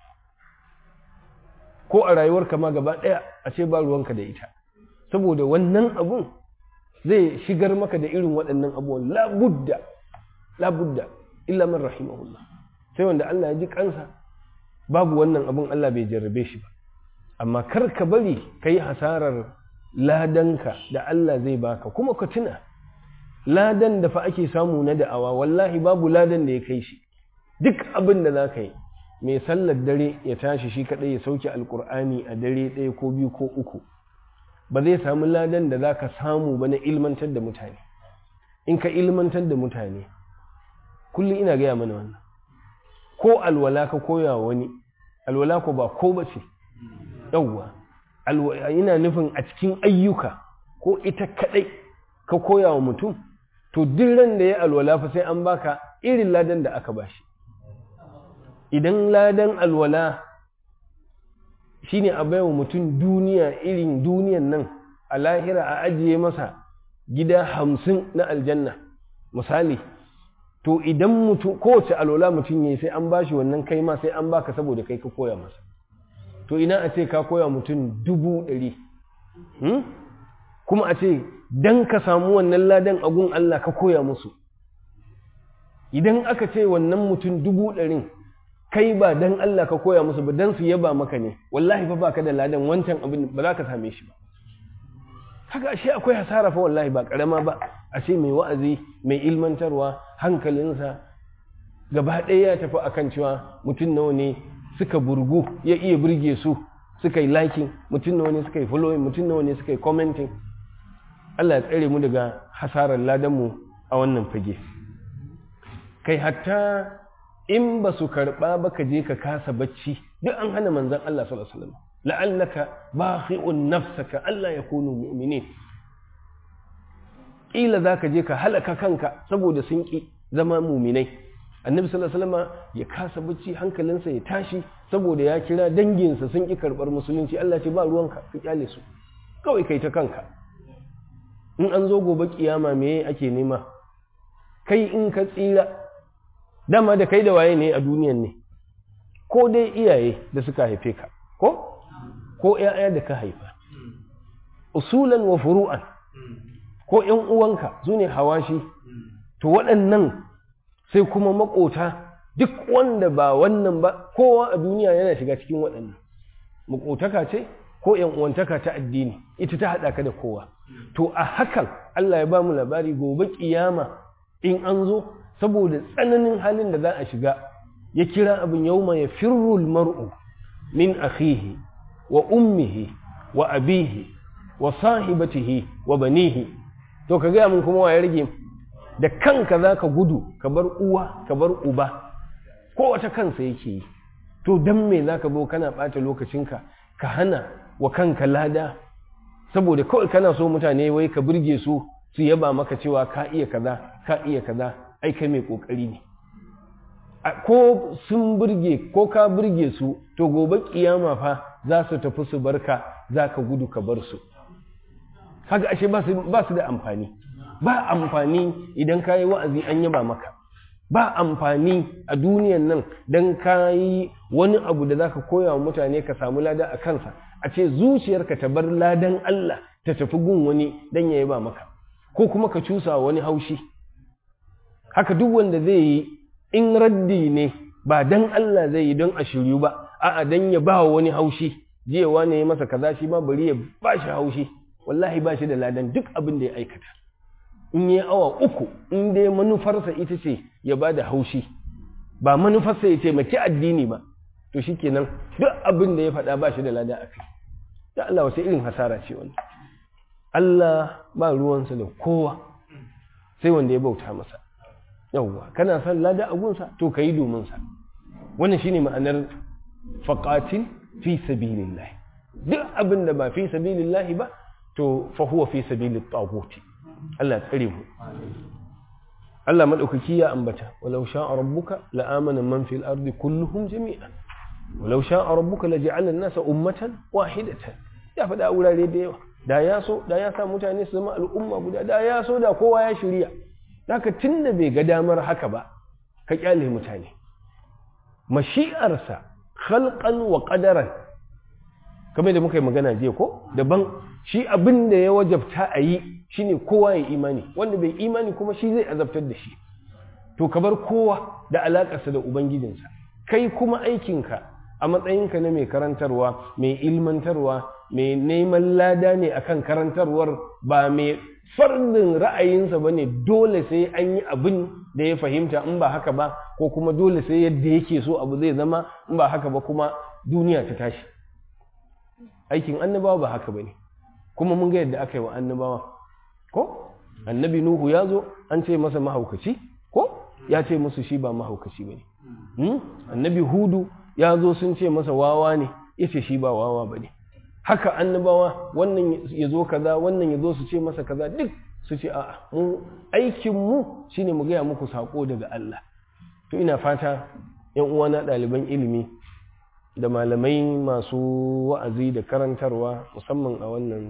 ko a rayuwarka ma gaba ɗaya a ce ba ruwanka da ita saboda wannan abun zai shigar maka da irin waɗannan abubuwan labudda labudda illa man rahimahullah sai wanda Allah ya ji kansa babu wannan abun Allah bai jarrabe shi ba amma kar ka bari ka yi hasarar ladanka da Allah zai baka kuma ka tuna ladan da fa ake samu na da'awa wallahi babu ladan da ya kai shi duk abin da za ka yi mai sallar dare ya tashi shi kaɗai ya sauke alkur'ani a dare ɗaya ko biyu ko uku ba zai samu ladan da za ka samu ba na ilmantar da mutane in ka ilmantar da mutane kullum ina gaya mana wannan ko alwala ka koya wani alwala ko ba ko ba ce yauwa ina nufin a cikin ayyuka ko ita kaɗai ka koya wa mutum to duk ran da ya alwala fa sai an baka irin ladan da aka bashi idan ladan alwala shine a baiwa mutum duniya irin duniyan nan a lahira a ajiye masa gida hamsin na aljanna misali to idan mutum kowace alwala mutum ya sai an bashi wannan kai ma sai an baka saboda kai ka koya masa to ina a ce ka koya mutum dubu ɗari kuma a ce dan ka samu wannan ladan agun Allah ka koya musu idan aka ce wannan mutum dubu ɗarin kai ba dan Allah ka koya musu ba dan su yaba maka ne wallahi fa baka da ladan wancan abin ba za ka same shi ba haka ashe akwai hasara fa wallahi ba karama ba ashe mai wa'azi mai ilmantarwa hankalinsa gaba ɗaya ya tafi akan cewa mutum nawa ne suka burgu ya iya burge su suka yi liking mutum nawa ne suka yi following mutum nawa ne suka yi commenting Allah ya tsare mu daga hasarar ladanmu a wannan fage kai hatta in ba su karɓa ba ka je ka kasa bacci duk an hana manzan Allah sallallahu alaihi wasallam la'allaka bakhi'un nafsaka Allah ya kunu mu'minin kila zaka je ka halaka kanka saboda sun ki zama mu'minai annabi sallallahu alaihi wasallam ya kasa bacci hankalinsa ya tashi saboda ya kira danginsa sun ki karɓar musulunci Allah ce ba ruwanka ka kyale su kawai kai ta kanka in an zo gobe kiyama me ake nema kai in ka tsira dama da kai da waye ne a duniyan ne ko dai iyaye da suka haife ka ko ko ƴaƴa da ka haifa usulan wa furu'an ko ƴan uwanka su ne hawashi to waɗannan sai kuma makota duk wanda ba wannan ba kowa a duniya yana shiga cikin waɗannan makotaka ce ko ƴan uwantaka ta addini ita ta haɗa ka da kowa to a hakan Allah ya ba mu labari gobe kiyama in an zo saboda tsananin halin da za a shiga ya kira abin yauma ya firrul mar'u min akhihi wa ummihi wa abihi wa sahibatihi wa banihi to ka gaya mun kuma wa ya rage da kanka za ka gudu ka bar uwa ka bar uba ko wata kansa yake yi to dan me za ka zo kana ɓata lokacinka ka hana wa kanka lada saboda kawai kana so mutane wai ka burge su su yaba maka cewa ka iya kaza ka iya kaza ai kai mai kokari ne ko sun burge ko ka burge su to gobe kiyama fa za su tafi su barka za ka gudu ka bar su haka ashe ba su da amfani ba amfani idan ka yi wa'azi an yaba maka ba amfani a duniyan nan don ka yi wani abu da za ka koya wa mutane ka samu lada a kansa a ce zuciyarka ta bar ladan Allah ta tafi gun wani don ya yaba maka ko kuma ka cusa wani haushi haka duk wanda zai yi in raddi ne ba dan Allah zai yi don a shiryu ba a'a dan ya ba wani haushi jiyawa ne ya masa kaza shi ma bari ya ba shi haushi wallahi ba shi da ladan duk abin da ya aikata in yi awa uku in dai manufarsa ita ce ya ba da haushi ba manufarsa ya taimaki addini ba to shikenan duk abin da ya faɗa ba shi da lada a kai da Allah wasu irin hasara ce wani Allah ba ruwansa da kowa sai wanda ya bauta masa yawwa kana son lada a gunsa to ka yi domin sa wannan shine ma'anar faqatil fi sabilillah duk abin da ba fi sabilillah ba to fa huwa fi sabilit taguti Allah tsare mu Allah madaukaki ya ambata walau sha'a rabbuka la amana man fil ardi kulluhum jami'an walau sha'a rabbuka la ja'ala an-nasa ummatan wahidatan ya faɗa wurare da yawa da ya so da ya sa mutane su zama al'umma guda da ya so da kowa ya shirya haka tun da bai ga damar haka ba ka kyale mutane mashi'arsa khalqan wa qadaran kamar da muka yi magana jiya ko daban shi abin da ya wajabta a yi shine kowa ya imani wanda bai imani kuma shi zai azabtar da shi to ka bar kowa da alakarsa da ubangijinsa kai kuma aikinka a matsayinka na mai karantarwa mai ilmantarwa mai neman lada ne akan karantarwar ba mai fardin ra'ayinsa ba ne dole sai an yi abin da ya fahimta in ba haka ba ko kuma dole sai yadda yake so abu zai zama in ba haka ba kuma duniya ta tashi aikin annabawa ba haka ba ne kuma mun ga yadda aka yi wa annabawa ko annabi nuhu ya zo an ce masa mahaukaci ko ya ce musu shi ba mahaukaci ba ne annabi hudu ya zo sun ce masa wawa ne ya ce shi ba wawa ba ne haka annabawa wannan ya zo kaza wannan ya zo su ce masa kaza duk su ce a'a mu aikin mu shine mu gaya muku sako daga Allah to ina fata yan uwana ɗaliban ilimi da malamai masu wa'azi da karantarwa musamman a wannan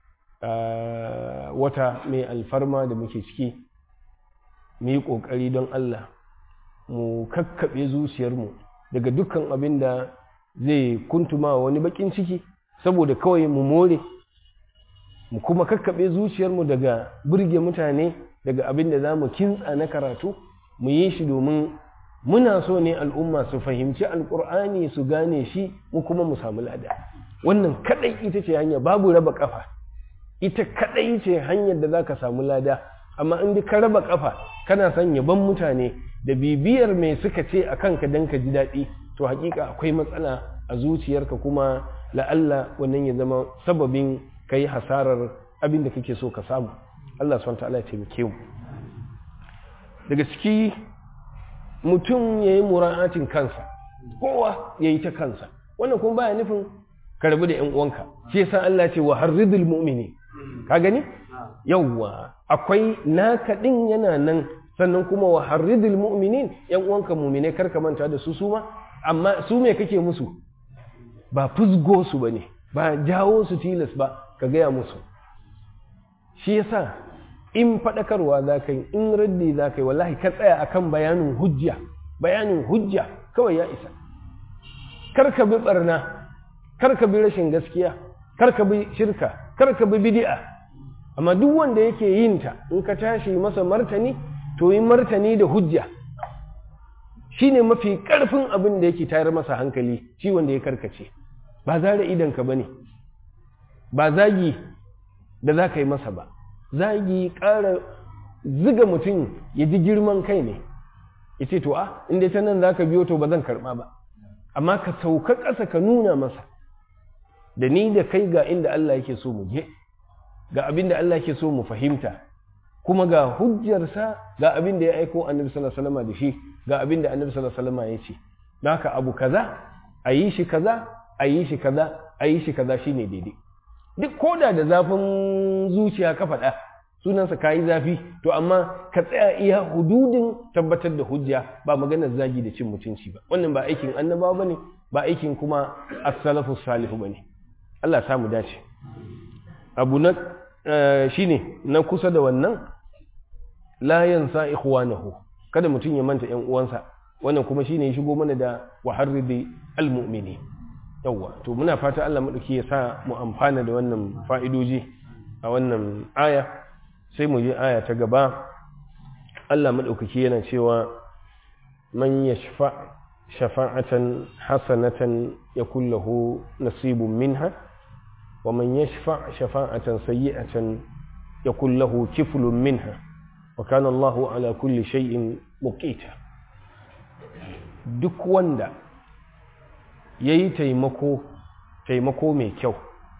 wata mai alfarma da muke ciki mu yi ƙoƙari don Allah mu kakkaɓe zuciyarmu daga dukkan abin da zai kuntuma wani baƙin ciki saboda kawai mu more mu kuma kakkaɓe zuciyarmu daga burge mutane daga abin da za mu kintsa na karatu mu yi shi domin muna so ne al'umma su fahimci alƙur'ani su gane shi mu kuma mu samu lada wannan kaɗai ita ce hanya babu raba ƙafa ita kaɗai ce hanyar da za ka samu lada amma in ka raba ƙafa kana son yaban mutane da bibiyar mai suka ce a kanka don ka ji daɗi to hakika akwai matsala a zuciyarka kuma la'alla wannan ya zama sababin ka yi hasarar abin da kake so ka samu Allah swt ya taimake mu daga ciki mutum ya yi mura'atin kansa kowa ya yi ta kansa wannan kuma baya nufin ka rabu da ‘yan uwanka shi yasa Allah ce wa harridul mu'mini ka gani yawwa akwai naka ɗin yana nan sannan kuma wa harridul mu'minin ‘yan uwanka mu'mine kar ka manta da su su ma amma su me kake musu ba fusgo su bane ba jawo su tilas ba ka gaya musu shi yasa in faɗakarwa za ka yi in raddi za ka yi wallahi ka tsaya akan bayanin hujja bayanin hujja kawai ya isa kar ka bi barna kar ka bi rashin gaskiya kar ka bi shirka kar ka bi bid'a amma duk wanda yake yin ta in ka tashi masa martani to yi martani da hujja shine mafi karfin abin da yake tayar masa hankali shi wanda ya karkace ba zare idan ka bane ba zagi da za ka yi masa ba zagi ƙara ziga mutum ya ji girman kai ne ya ce to a inda ta nan za ka biyo to ba zan karɓa ba amma ka sauka ƙasa ka nuna masa da ni da kai ga inda Allah yake so mu je ga abin da Allah yake so mu fahimta kuma ga hujjarsa ga abin da ya aiko annabi sallallahu alaihi wasallam da shi ga abin da annabi sallallahu alaihi wasallam ya ce don haka abu kaza a yi shi kaza a yi shi kaza a yi shi kaza shine daidai duk koda da zafin zuciya ka faɗa sunansa ka yi zafi to amma ka tsaya iya hududin tabbatar da hujja ba maganar zagi da cin mutunci ba wannan ba aikin annabawa bane ba aikin kuma as-salafu salihu bane Allah samu dace abu na shine na kusa da wannan la yansa ikhwanahu kada mutum ya manta ƴan uwansa wannan kuma shine ya shigo mana da waharridi almu'mini yawwa to muna fata Allah madauki ya sa mu amfana da wannan fa'idoji a wannan aya sai mu je aya ta gaba Allah madaukaki yana cewa man yashfa shafa'atan hasanatan yakul lahu nasibun minha wa man yashfa shafa'atan sayyi'atan yakul lahu kiflun minha wa kana Allahu ala kulli shay'in muqita duk wanda yayi taimako taimako mai kyau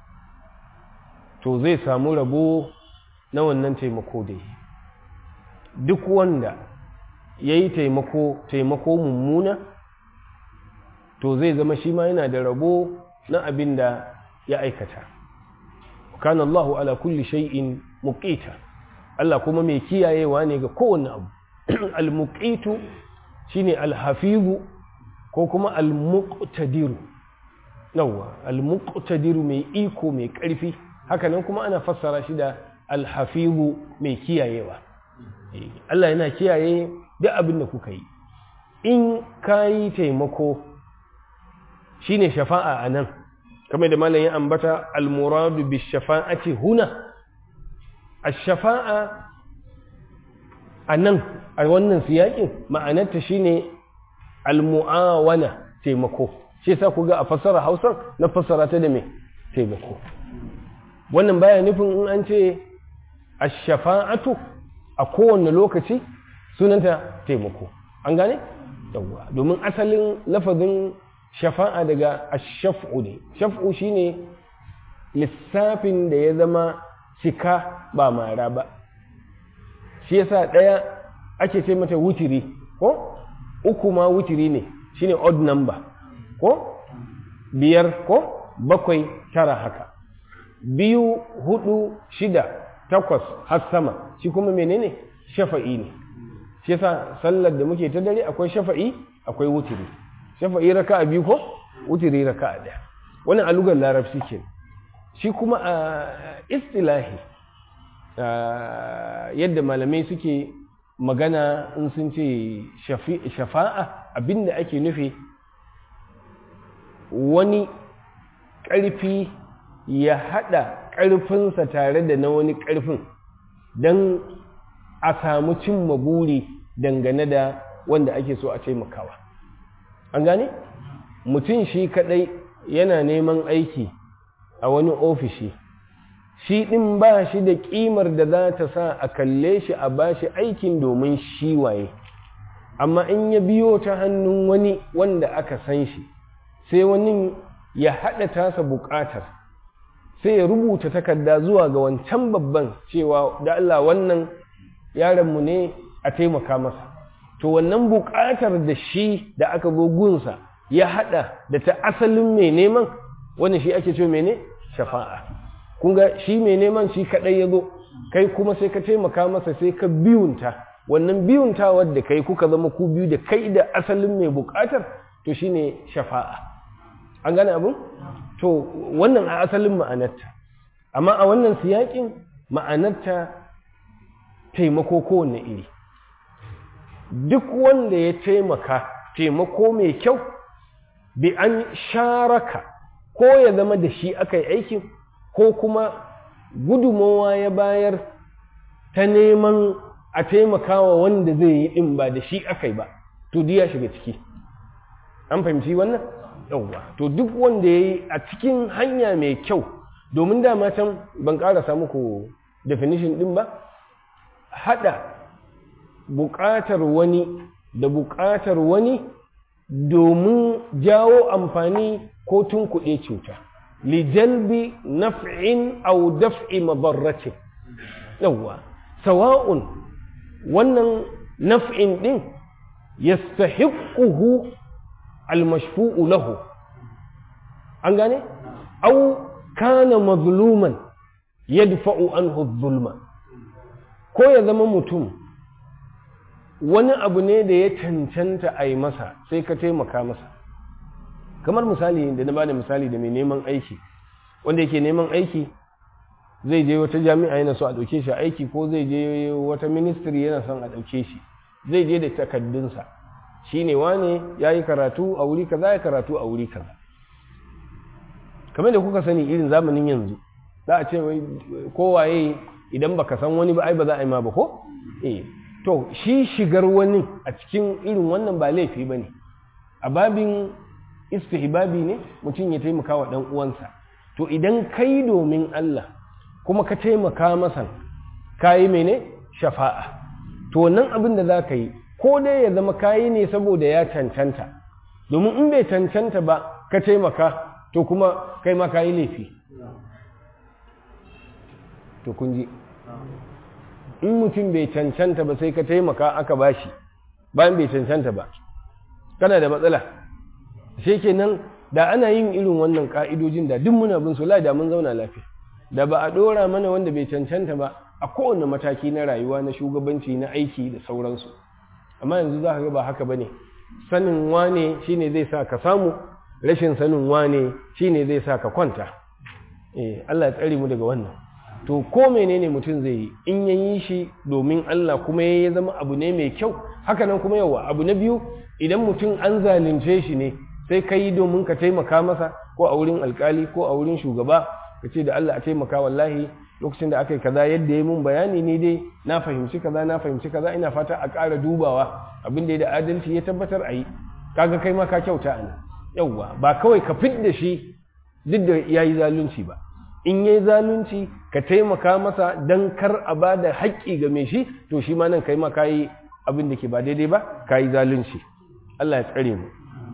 to zai samu rabo na wannan taimako da yi duk wanda yayi taimako taimako mummuna to zai zama shi ma yana da rabo na abin da ya aikata kana Allahu ala kulli shay'in muqita Allah kuma mai kiyayewa ne ga kowane abu al-muqitu shine al-hafizu ko kuma al-muqtadiru yawa al-muqtadiru mai iko mai karfi haka nan kuma ana fassara shi da al-hafizu mai kiyayewa Allah yana kiyaye duk abin da kuka yi in kayi taimako shine shafa'a anan kamar da malam ya ambata al-muradu bi shafa'ati huna ash-shafa'a anan a wannan siyakin ma'anarta shine al-mu'awana taimako shi yasa ku ga a fassara Hausa na fassara ta da me taimako wannan baya nufin in an ce ash-shafa'atu a kowane lokaci sunanta taimako an gane yawwa domin asalin lafazin shafa'a daga ashaf'u ne shaf'u shine lissafin da ya zama cika ba mara ba shi yasa ɗaya ake ce mata wutiri ko uku ma wutiri ne shine odd number ko biyar ko bakwai tara haka biyu hudu shida takwas har sama shi kuma menene shafa'i ne shi yasa sallar da muke ta dare akwai shafa'i akwai wutiri shafa'i raka'a biyu ko wutiri raka'a ɗaya wannan a lugar larabci ke shi kuma a istilahi yadda malamai suke magana in sun ce shafa'a abinda ake nufi wani ƙarfi ya haɗa ƙarfinsa tare da na wani ƙarfin don a samu cimma buri dangane da wanda ake so a taimakawa an gane mutum shi kaɗai yana neman aiki a wani ofishi shi ɗin ba shi da ƙimar da za ta sa a kalle shi a ba shi aikin domin shi waye amma in ya biyo ta hannun wani wanda aka san shi sai wani ya haɗa tasa buƙatar sai ya rubuta takarda zuwa ga wancan babban cewa da Allah wannan yaronmu ne a taimaka masa to wannan buƙatar da shi da aka zo gunsa ya haɗa da ta asalin mai neman wani shi ake ce mene shafa'a kun ga shi mai neman shi kaɗai ya zo kai kuma sai ka taimaka masa sai ka biyunta wannan biyuntawar da kai kuka zama ku biyu da kai da asalin mai buƙatar to shine shafa'a an gane abin to wannan a asalin ma'anarta amma a wannan siyakin ma'anarta taimako kowanne iri duk wanda ya taimaka taimako mai kyau bi an sharaka ko ya zama da shi aka yi aikin ko kuma gudumowa ya bayar ta neman a taimakawa wanda zai yi ɗin ba da shi aka yi ba to ya shiga ciki an fahimci wannan yauwa to duk wanda ya yi a cikin hanya mai kyau domin dama can ban ƙarasa muku definition ɗin ba haɗa buƙatar wani da buƙatar wani domin jawo amfani ko tunkuɗe cuta lijalbi naf'in aw daf'i madarratin yawwa sawa'un wannan naf'in din yastahiquhu almashfu'u lahu an gane aw kana mazluman yadfa'u anhu adh-dhulma ko ya zama mutum wani abu ne da ya cancanta a yi masa sai ka taimaka masa kamar misali da na bada misali da mai neman aiki wanda yake neman aiki zai je wata jami'a yana so a ɗauke shi aiki ko zai je wata ministry yana son a ɗauke shi zai je da takaddunsa shi ne wane ya yi karatu a wuri kaza ya karatu a wuri kaza kamar da kuka sani irin zamanin yanzu za a ce kowaye idan baka san wani ba ai ba za a yi ma ba ko eh to shi shigar wani a cikin irin wannan ba laifi ba ne a babin istihbabi ne mutum ya taimaka wa ɗan uwansa to idan kai domin Allah kuma ka taimaka masa kayi mene shafa'a to wannan abin da za ka yi ko dai ya zama kayi ne saboda ya cancanta domin in bai cancanta ba ka taimaka to kuma kai ma kayi laifi to kun ji in mutum bai cancanta ba sai ka taimaka aka bashi bayan bai cancanta ba kana da matsala sai kenan da ana yin irin wannan ka'idojin da duk muna bin su la da mun zauna lafiya da ba a dora mana wanda bai cancanta ba a kowane mataki na rayuwa na shugabanci na aiki da sauransu amma yanzu za ka ga ba haka bane sanin wane shine zai sa ka samu rashin sanin wane shine zai sa ka kwanta eh Allah ya tsare mu daga wannan to ko menene mutum zai yi in ya yi shi domin Allah kuma ya zama abu ne mai kyau haka nan kuma yawa abu na biyu idan mutum an zalunce shi ne sai ka yi domin ka taimaka masa ko a wurin alkali ko a wurin shugaba ka ce da Allah a taimaka wallahi lokacin da aka yi kaza yadda ya mun bayani ne dai na fahimci kaza na fahimci kaza ina fata a ƙara dubawa abin da ya da adalci ya tabbatar a yi kaga kai ma ka kyauta a nan yawwa ba kawai ka fit da shi duk da ya yi zalunci ba in yayi zalunci ka taimaka masa don kar a ba da haƙƙi ga mai shi to shi ma nan kai ma kayi abin da ke ba daidai ba kayi zalunci Allah ya tsare mu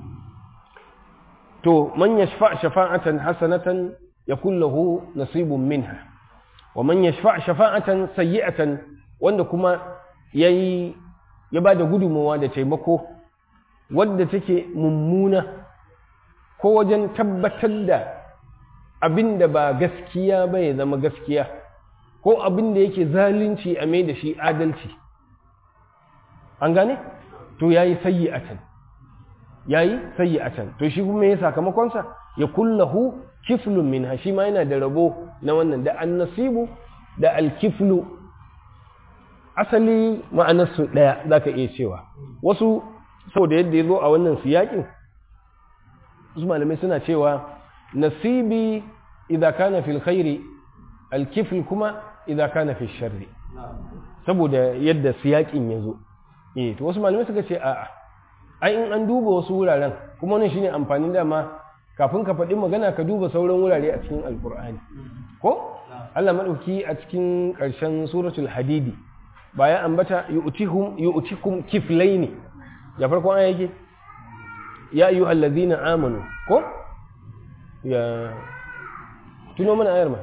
to man yashfa shafa'atan hasanatan yakul lahu nasibun minha wa man yashfa shafa'atan sayyi'atan wanda kuma yayi ya ba da gudunmawa da taimako wadda take mummuna ko wajen tabbatar da abin da ba gaskiya ba ya zama gaskiya ko abin da yake zalunci a mai da shi adalci an gane to ya yi sayyi'atan yayi sayyi'atan to shi kuma ya sakamakon sa ya kullahu kiflun minha shi ma yana da rabo na wannan da annasibu da alkiflu asali ma'anarsu ɗaya za ka iya cewa wasu saboda yadda ya zo a wannan siyakin su malamai suna cewa nasibi idan kana fil khairi alkifl kuma idan kana fil sharri saboda yadda siyakin ya zo eh to wasu malamai suka ce a'a ai in an duba wasu wuraren kuma wannan shine amfanin dama kafin ka faɗi magana ka duba sauran wurare a cikin alkur'ani ko Allah madauki a cikin ƙarshen suratul hadidi ba ya ambata yu'tihum yu'tikum kiflaini ya farko an yake ya ayu allazina amanu ko ya tuno mana ayar ma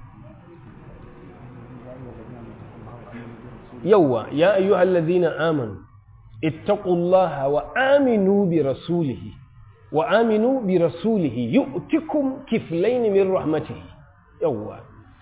yawa ya ayu allazina amanu ittaqullaha wa aminu bi rasulihi wa aminu bi rasulihi yu'tikum kiflaini min rahmatihi yawa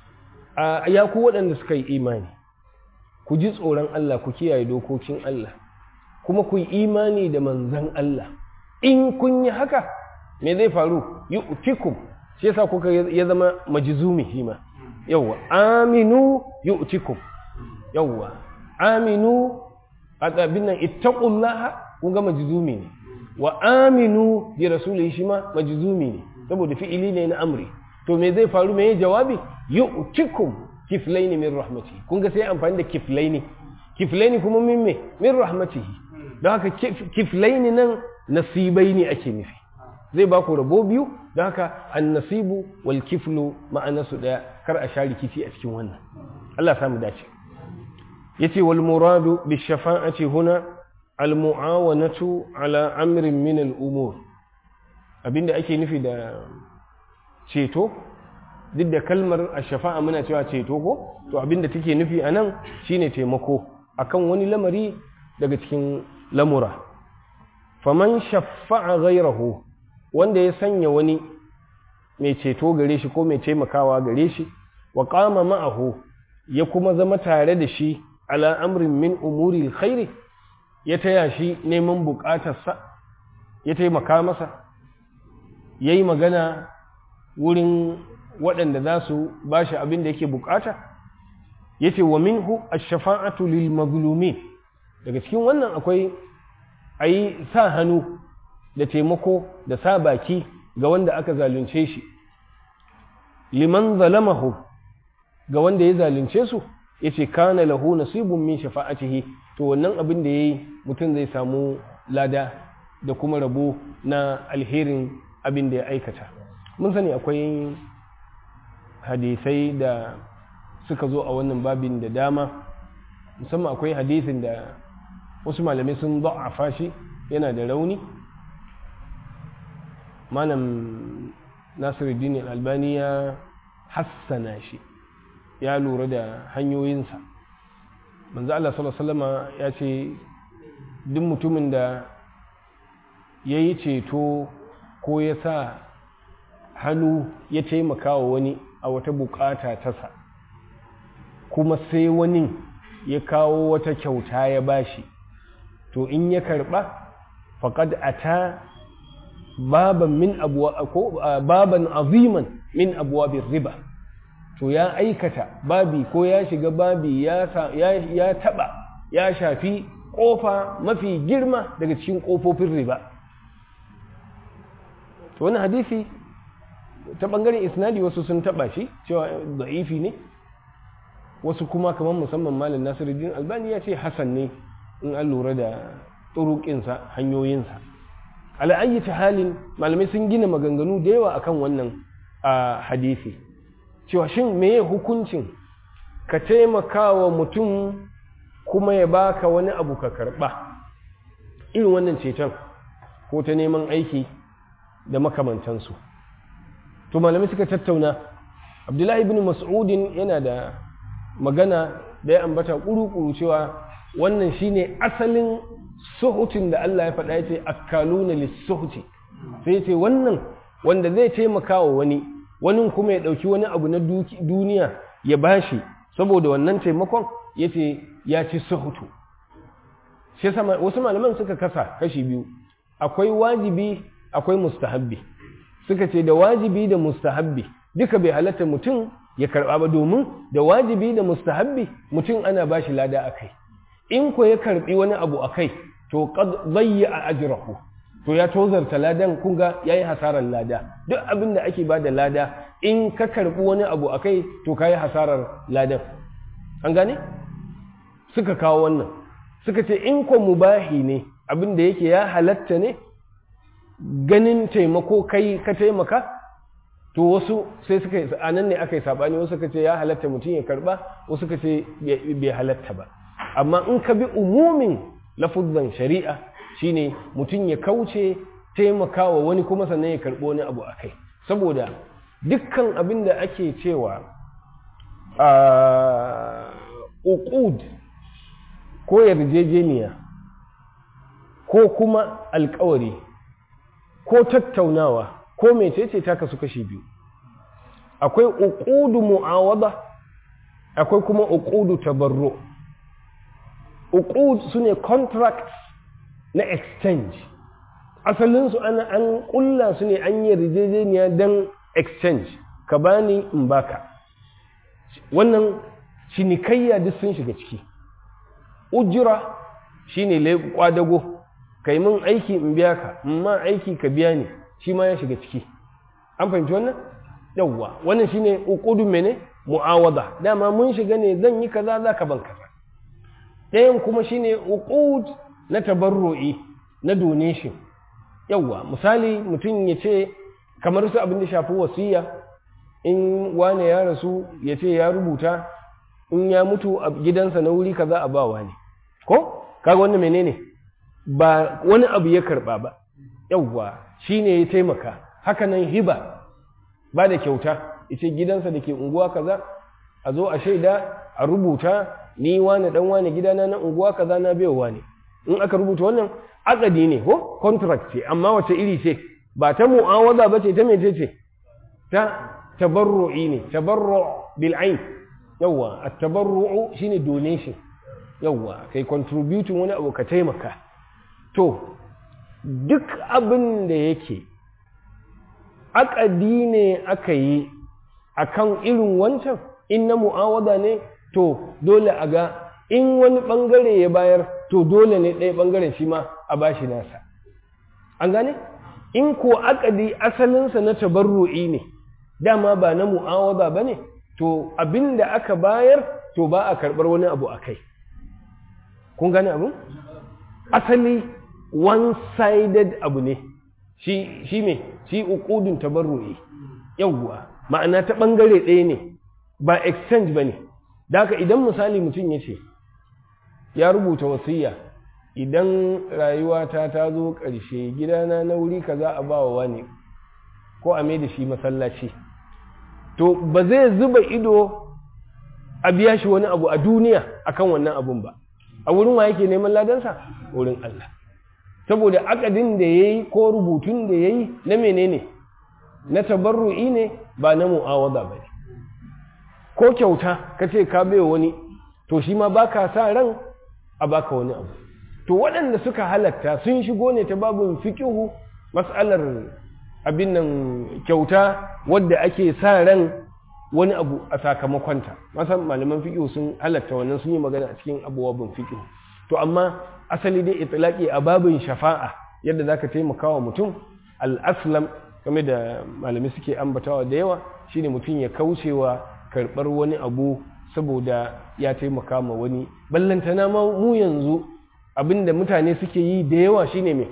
ya ku waɗanda suka yi imani ku ji tsoron Allah ku kiyaye dokokin Allah kuma ku yi imani da manzan Allah in kun yi haka me zai faru yi utikum shi yasa kuka ya zama majizumi shi ma yawwa aminu yi utikum yawwa aminu a tsabin nan ittaqullaha kun ga majizumi ne wa aminu bi rasulihi shi ma majizumi ne saboda fi'ili ne na amri to me zai faru me jawabi yu'tikum kiflaini min rahmatihi kun ga sai amfani da kiflaini kiflaini kuma min me min rahmatihi don haka kiflaini nan nasibai ne ake nufi zai ba ku rabo biyu don haka annasibu wal kiflu ma'ana su daya kar a sha rikici a cikin wannan Allah ya samu dace yace wal muradu bi shafa'ati huna al mu'awanatu ala amrin min al umur abinda ake nufi da ceto duk da kalmar a shafa'a muna cewa ceto ko to abinda take nufi a nan shine taimako akan wani lamari daga cikin lamura faman shafa'a ghairahu wanda ya sanya wani mai ceto gare shi ko mai taimakawa gare shi wa qama ma'ahu ya kuma zama tare da shi ala amrin min umuri alkhairi ya taya shi neman bukatarsa ya taimaka masa yayi magana wurin waɗanda za su ba shi abin da yake bukata ya ce wa minhu ash-shafa'atu lil mazlumin daga cikin wannan akwai a yi sa hannu da taimako da sa baki ga wanda aka zalunce shi liman zalamahu ga wanda ya zalunce su ya ce kana lahu nasibun min shafa'atihi to wannan abin da ya yi mutum zai samu lada da kuma rabo na alherin abin da ya aikata mun sani akwai hadisai da suka zo a wannan babin da dama musamman akwai hadisin da wasu malamai sun a shi yana da rauni malam nasiruddin albani ya hassana shi ya lura da hanyoyinsa manzo Allah sallallahu alaihi ya ce duk mutumin da ya yi ceto ko ya sa hannu ya taimaka wa wani a wata bukata tasa kuma sai wani ya kawo wata kyauta ya bashi to in ya karba faqad ata baban min abwa ko baban aziman min abwabir riba to ya aikata babi ko ya shiga babi ya ya taba ya shafi kofa mafi girma daga cikin kofofin riba to wani hadisi ta bangaren isnadi wasu sun taba shi cewa da'ifi ne wasu kuma kamar musamman malam nasiruddin albani ya ce hasan ne in an lura da turuƙinsa hanyoyinsa ala'ayyata halin malamai sun gina maganganu da yawa akan wannan a hadisi cewa shin meye hukuncin ka taimaka wa mutum kuma ya baka wani abu ka karɓa irin wannan ceton ko ta neman aiki da makamantansu to malamai suka tattauna abdullahi ibn mas'udin yana da magana da ya ambata kuru-kuru cewa wannan shine asalin suhutin da Allah ya faɗa ya ce akkaluna lissuhuti sai ce wannan wanda zai taimaka wa wani wani kuma ya ɗauki wani abu na duniya ya bashi saboda wannan taimakon ya ce ya ci suhutu wasu malaman suka kasa kashi biyu akwai wajibi akwai mustahabbi suka ce da wajibi da mustahabbi duka bai halatta mutum ya karɓa ba domin da wajibi da mustahabbi mutum ana ba shi lada a kai in ko ya karɓi wani abu a kai to bayya a ajirahu to ya tozarta ladan kunga ya yi hasarar lada duk abin da ake ba da lada in ka karɓi wani abu a kai to ka yi hasarar ladan an gane suka kawo wannan suka ce in ko mubahi ne abin da yake ya halatta ne ganin taimako kai ka taimaka to wasu sai suka yi a nan ne aka yi saɓani wasu suka ce ya halatta mutum ya karɓa wasu suka ce bai halatta ba amma in ka bi umumin lafuzzan shari'a shine mutum ya kauce taimakawa wani kuma sannan ya karɓo wani abu a kai saboda dukkan abin da ake cewa uqud ko yarjejeniya ko kuma alkawari ko tattaunawa ko mecece ta kasu kashi biyu akwai uqudu mu'awada akwai kuma uqudu tabarru uqud sune contracts na exchange asalinsu ana an kulla su ne an yi yarjejeniya don exchange ka bani in baka wannan cinikayya duk sun shiga ciki ujira shine kwadago kai min aiki in biya ka ma aiki ka biya ni shi ma ya shiga ciki an fahimci wannan yawwa wannan shine uqudu mene mu'awada dama mun shiga ne zan yi kaza za ka ban kaza ɗayan kuma shine uqud na tabarru'i na donation yawwa misali mutum ya ce kamar su abin da shafi wasiya in wane ya rasu ya ce ya rubuta in ya mutu a gidansa na wuri kaza a bawa ne ko kaga wannan menene ba wani abu ya karba ba yawwa shine ya taimaka hakanan hiba ba da kyauta yace gidansa da ke unguwa kaza a zo a shaida a rubuta ni wane dan wane gidana na unguwa kaza na baiwa ne in aka rubuta wannan akadi ne ko contract ce amma wace iri ce ba ta mu'awaza ba ce ta mece ce ta tabarru'i ne tabarru bil ain yawa at-tabarru'u shine donation yawa kai contributing wani abu ka taimaka to duk abin da yake akadi ne aka yi akan irin wancan in na mu'awaza ne to dole a ga in wani bangare ya bayar to dole ne ɗaya bangaren shi ma a bashi nasa an gane in ko akadi asalinsa na tabarru'i ne dama ba na mu'awaza ba ne to abin da aka bayar to ba a karɓar wani abu a kai kun gane abu asali one-sided abu ne shi shi me shi uqudun tabarru'i yawwa ma'ana ta bangare ɗaya ne ba exchange bane da haka idan misali mutum ya ce ya rubuta wasiya idan rayuwata ta zo ƙarshe gidana na wuri kaza a bawa wani ko a mai da shi masallaci to ba zai zuba ido a biya shi wani abu a duniya akan wannan abun ba a wurin wa yake neman ladansa wurin Allah saboda akadin da yayi ko rubutun da yayi na menene na tabarru'i ne ba na mu'awada ba ne ko kyauta ka ce ka bai wani to shi ma baka sa ran a baka wani abu to waɗanda suka halatta sun shigo ne ta babin fikihu mas'alar abin nan kyauta wadda ake sa ran wani abu a sakamakonta masan malaman fikihu sun halatta wannan sun yi magana a cikin abubuwan fikihu to amma asali dai itlaqi a babin shafa'a yadda zaka taimaka wa mutum al-aslam game da malami suke ambatawa da yawa shine mutum ya kaucewa karɓar wani abu saboda ya taimaka ma wani ballantana ma mu yanzu abinda mutane suke yi da yawa shine me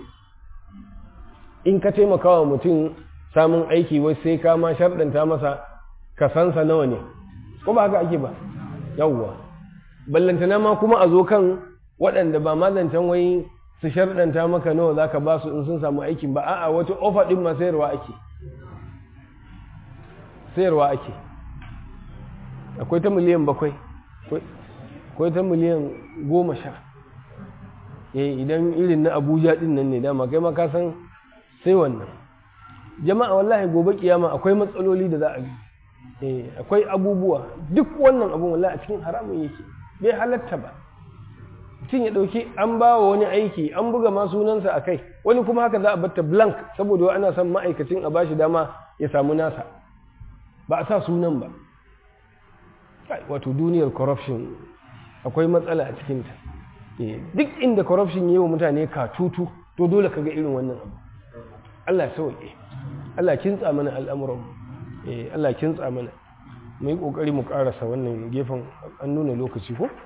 in ka taimaka wa mutum samun aiki wai sai ka ma sharɗanta masa kasansa nawa ne ko ba haka ake ba yawwa ballantana ma kuma a zo kan waɗanda ba mazancan wai su sharɗanta maka nawa za ka ba su in sun samu aikin ba a'a wata ofa ɗin ma sayarwa ake sayarwa ake akwai ta miliyan bakwai akwai ta miliyan goma sha eh idan irin na abuja ɗin nan ne dama kai ma ka san sai wannan jama'a wallahi gobe kiyama akwai matsaloli da za a yi akwai abubuwa duk wannan abun wallahi a cikin haramun yake bai halatta ba mutum ya ɗauki an ba wa wani aiki an buga ma sunansa a kai wani kuma haka za a batta blank saboda ana son ma'aikacin a bashi dama ya samu nasa ba a sa sunan ba wato duniyar corruption akwai matsala a cikinta duk inda corruption yi wa mutane katutu to dole ka ga irin wannan abu Allah sauke Allah kintsa mana al'amuran Allah kintsa mana mu yi ƙoƙari mu ƙarasa wannan gefen an nuna lokaci ko?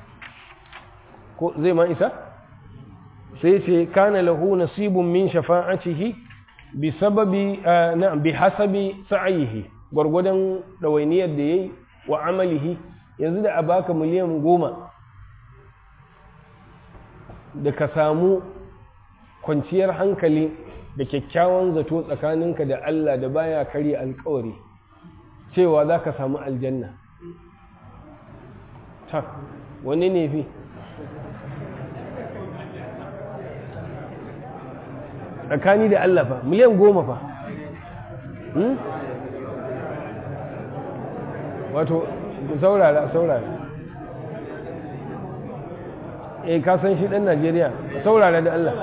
ko zai ma isa? sai ce kana lahu nasibun min shafa'atihi bi sababi na bi hasabi sa'ayihi gwargwadon ɗawainiyar da yayi wa amalihi yanzu da a baka miliyan goma da ka samu kwanciyar hankali da kyakkyawan zato tsakaninka da Allah da baya karya alkawari cewa za ka samu aljanna tak wani ne fi tsakani da Allah fa miliyan goma fa wato saurara saurara eh ka san shi dan Najeriya saurara da Allah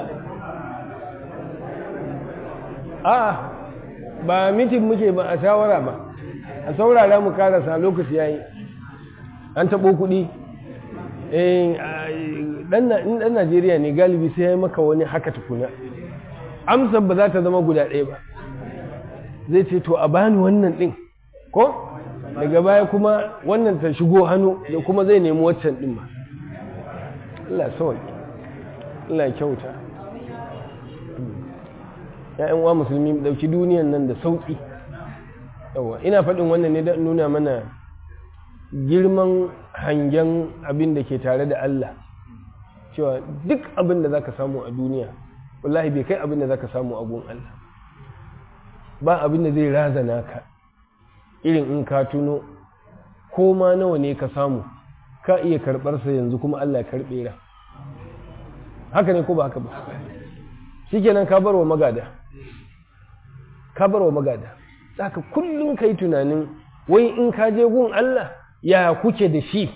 a ba mitin muke ba a shawara ba a saurara mu karasa lokaci yayi an taɓo kuɗi ɗan najeriya ne galibi sai ya maka wani haka tukuna amsar ba za ta zama guda ɗaya ba zai ce to a bani wannan ɗin ko daga baya kuma wannan ta shigo hannu da kuma zai nemi waccan ɗin ma Allah sauki Allah kyauta ‘ya'yan wa musulmi ɗauki duniyan nan da sauƙi yawa ina faɗin wannan ne don nuna mana girman hangen abin da ke tare da Allah cewa duk abin da za ka samu a duniya wallahi bai kai abin da za ka samu a gun Allah ba abin da zai razana ka irin in ka tuno ko ma nawa ne ka samu ka iya karɓarsa yanzu kuma Allah ya karɓe ra haka ne ko ba haka ba shikenan ka bar wa magada ka bar wa magada haka kullum kai tunanin wai in ka je gun Allah ya kuke da shi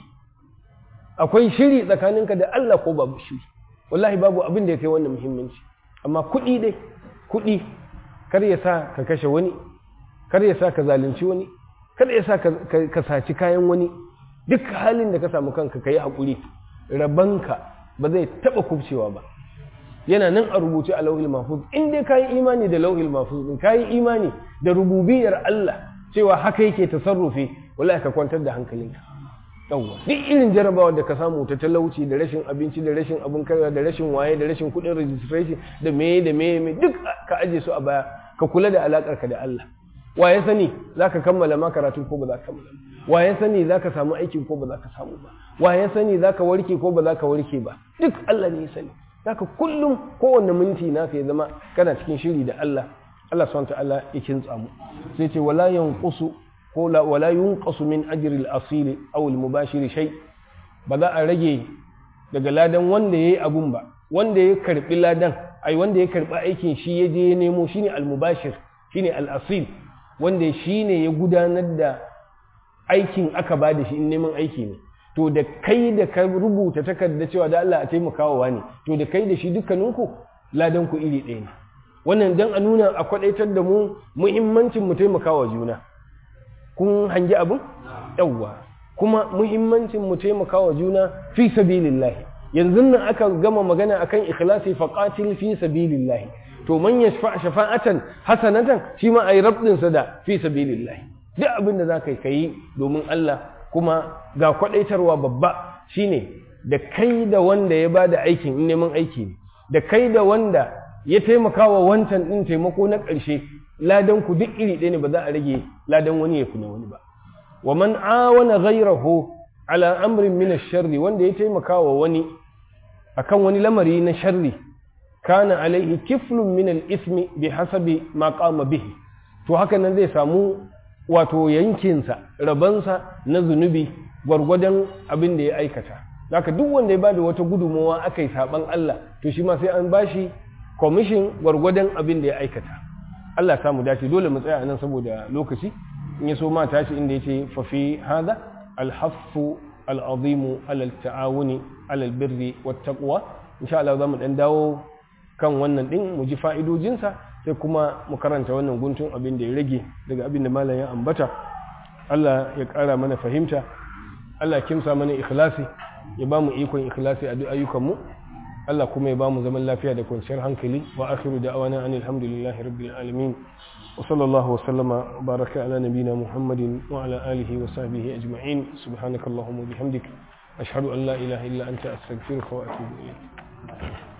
akwai shiri tsakaninka da Allah ko babu shiri wallahi babu abin da ya kai wannan muhimmanci amma kuɗi dai kuɗi kar ya sa ka kashe wani kar ya sa ka zalunci wani kar ya sa ka saci kayan wani duk halin da ka samu kanka ka yi haƙuri rabanka ba zai taɓa kubcewa ba yana nan a rubuce a lauhil mahfuz in dai ka yi imani da lauhil mahfuz din ka yi imani da rububiyar Allah cewa haka yake tasarrufi wallahi ka kwantar da hankalinka yawwa duk irin jarabawa da ka samu ta talauci da rashin abinci da rashin abin karya da rashin waye da rashin kuɗin registration da meye da meye me duk ka aje su a baya ka kula da alakar ka da Allah waye sani zaka kammala ma karatu ko ba za ka kammala waye sani zaka samu aiki ko ba za ka samu ba waye sani zaka warke ko ba za ka warke ba duk Allah ne ya sani zaka kullum kowanne minti naka ya zama kana cikin shiri da Allah Allah subhanahu wa ta'ala ya kintsa mu sai ce wala yanqusu ko wala yunqasu min ajri al-asil aw al-mubashir shay ba za a rage daga ladan wanda yayi abun ba wanda ya karbi ladan ai wanda ya karbi aikin shi ya je ya nemo shine al-mubashir shine al-asil wanda shine ya gudanar da aikin aka ba da shi in neman aiki ne to da kai da ka rubuta takarda cewa da Allah a taimakawa wani to da kai da shi dukkaninku ladan ku iri ɗaya ne wannan dan a nuna a kwadaitar da mu muhimmancin mu taimakawa juna kun hangi abin yawwa kuma muhimmancin mu taimakawa juna fi sabilillah yanzu nan aka gama magana akan ikhlasi faqatil fi sabilillah to man yashfa shafa'atan hasanatan shi ma ayi rabdin sa da fi sabilillah duk abin da zaka yi domin Allah kuma ga kwadaitarwa babba shine da kai da wanda ya bada aikin in neman aiki ne da kai da wanda ya taimakawa wancan din taimako na ƙarshe ladan ku duk iri ɗaya ne ba za a rage ladan wani ya kuna wani ba wa man awana ghayrahu ala amrin min ash-sharri wanda ya taimaka wa wani akan wani lamari na sharri kana alaihi kiflun min al-ismi bi hasabi ma qama bihi to haka nan zai samu wato yankinsa rabansa na zunubi gwargwadon abin da ya aikata haka duk wanda ya bada wata gudunmawa aka yi saban Allah to shi ma sai an bashi commission gwargwadon abin da ya aikata Allah samu dace dole mu tsaya nan saboda lokaci in ya so ma tashi inda yace fa fi hada alhaffu al'azimu alal ta'awuni alal birri wat taqwa insha Allah zamu dan dawo kan wannan din mu ji fa'idojinsa sai kuma mu karanta wannan guntun abin da ya rage daga abin da malam ya ambata Allah ya ƙara mana fahimta Allah ya kimsa mana ikhlasi ya ba mu ikon ikhlasi a duk ayyukanmu Allah kuma ya ba mu zaman lafiya da kwanciyar hankali wa akhiru da'awana anil hamdulillahi rabbil alamin wa sallallahu wa sallama wa baraka ala nabina muhammadin wa ala alihi wa sahbihi ajma'in subhanakallahumma wa bihamdik ashhadu an la ilaha illa anta astaghfiruka wa atubu ilayk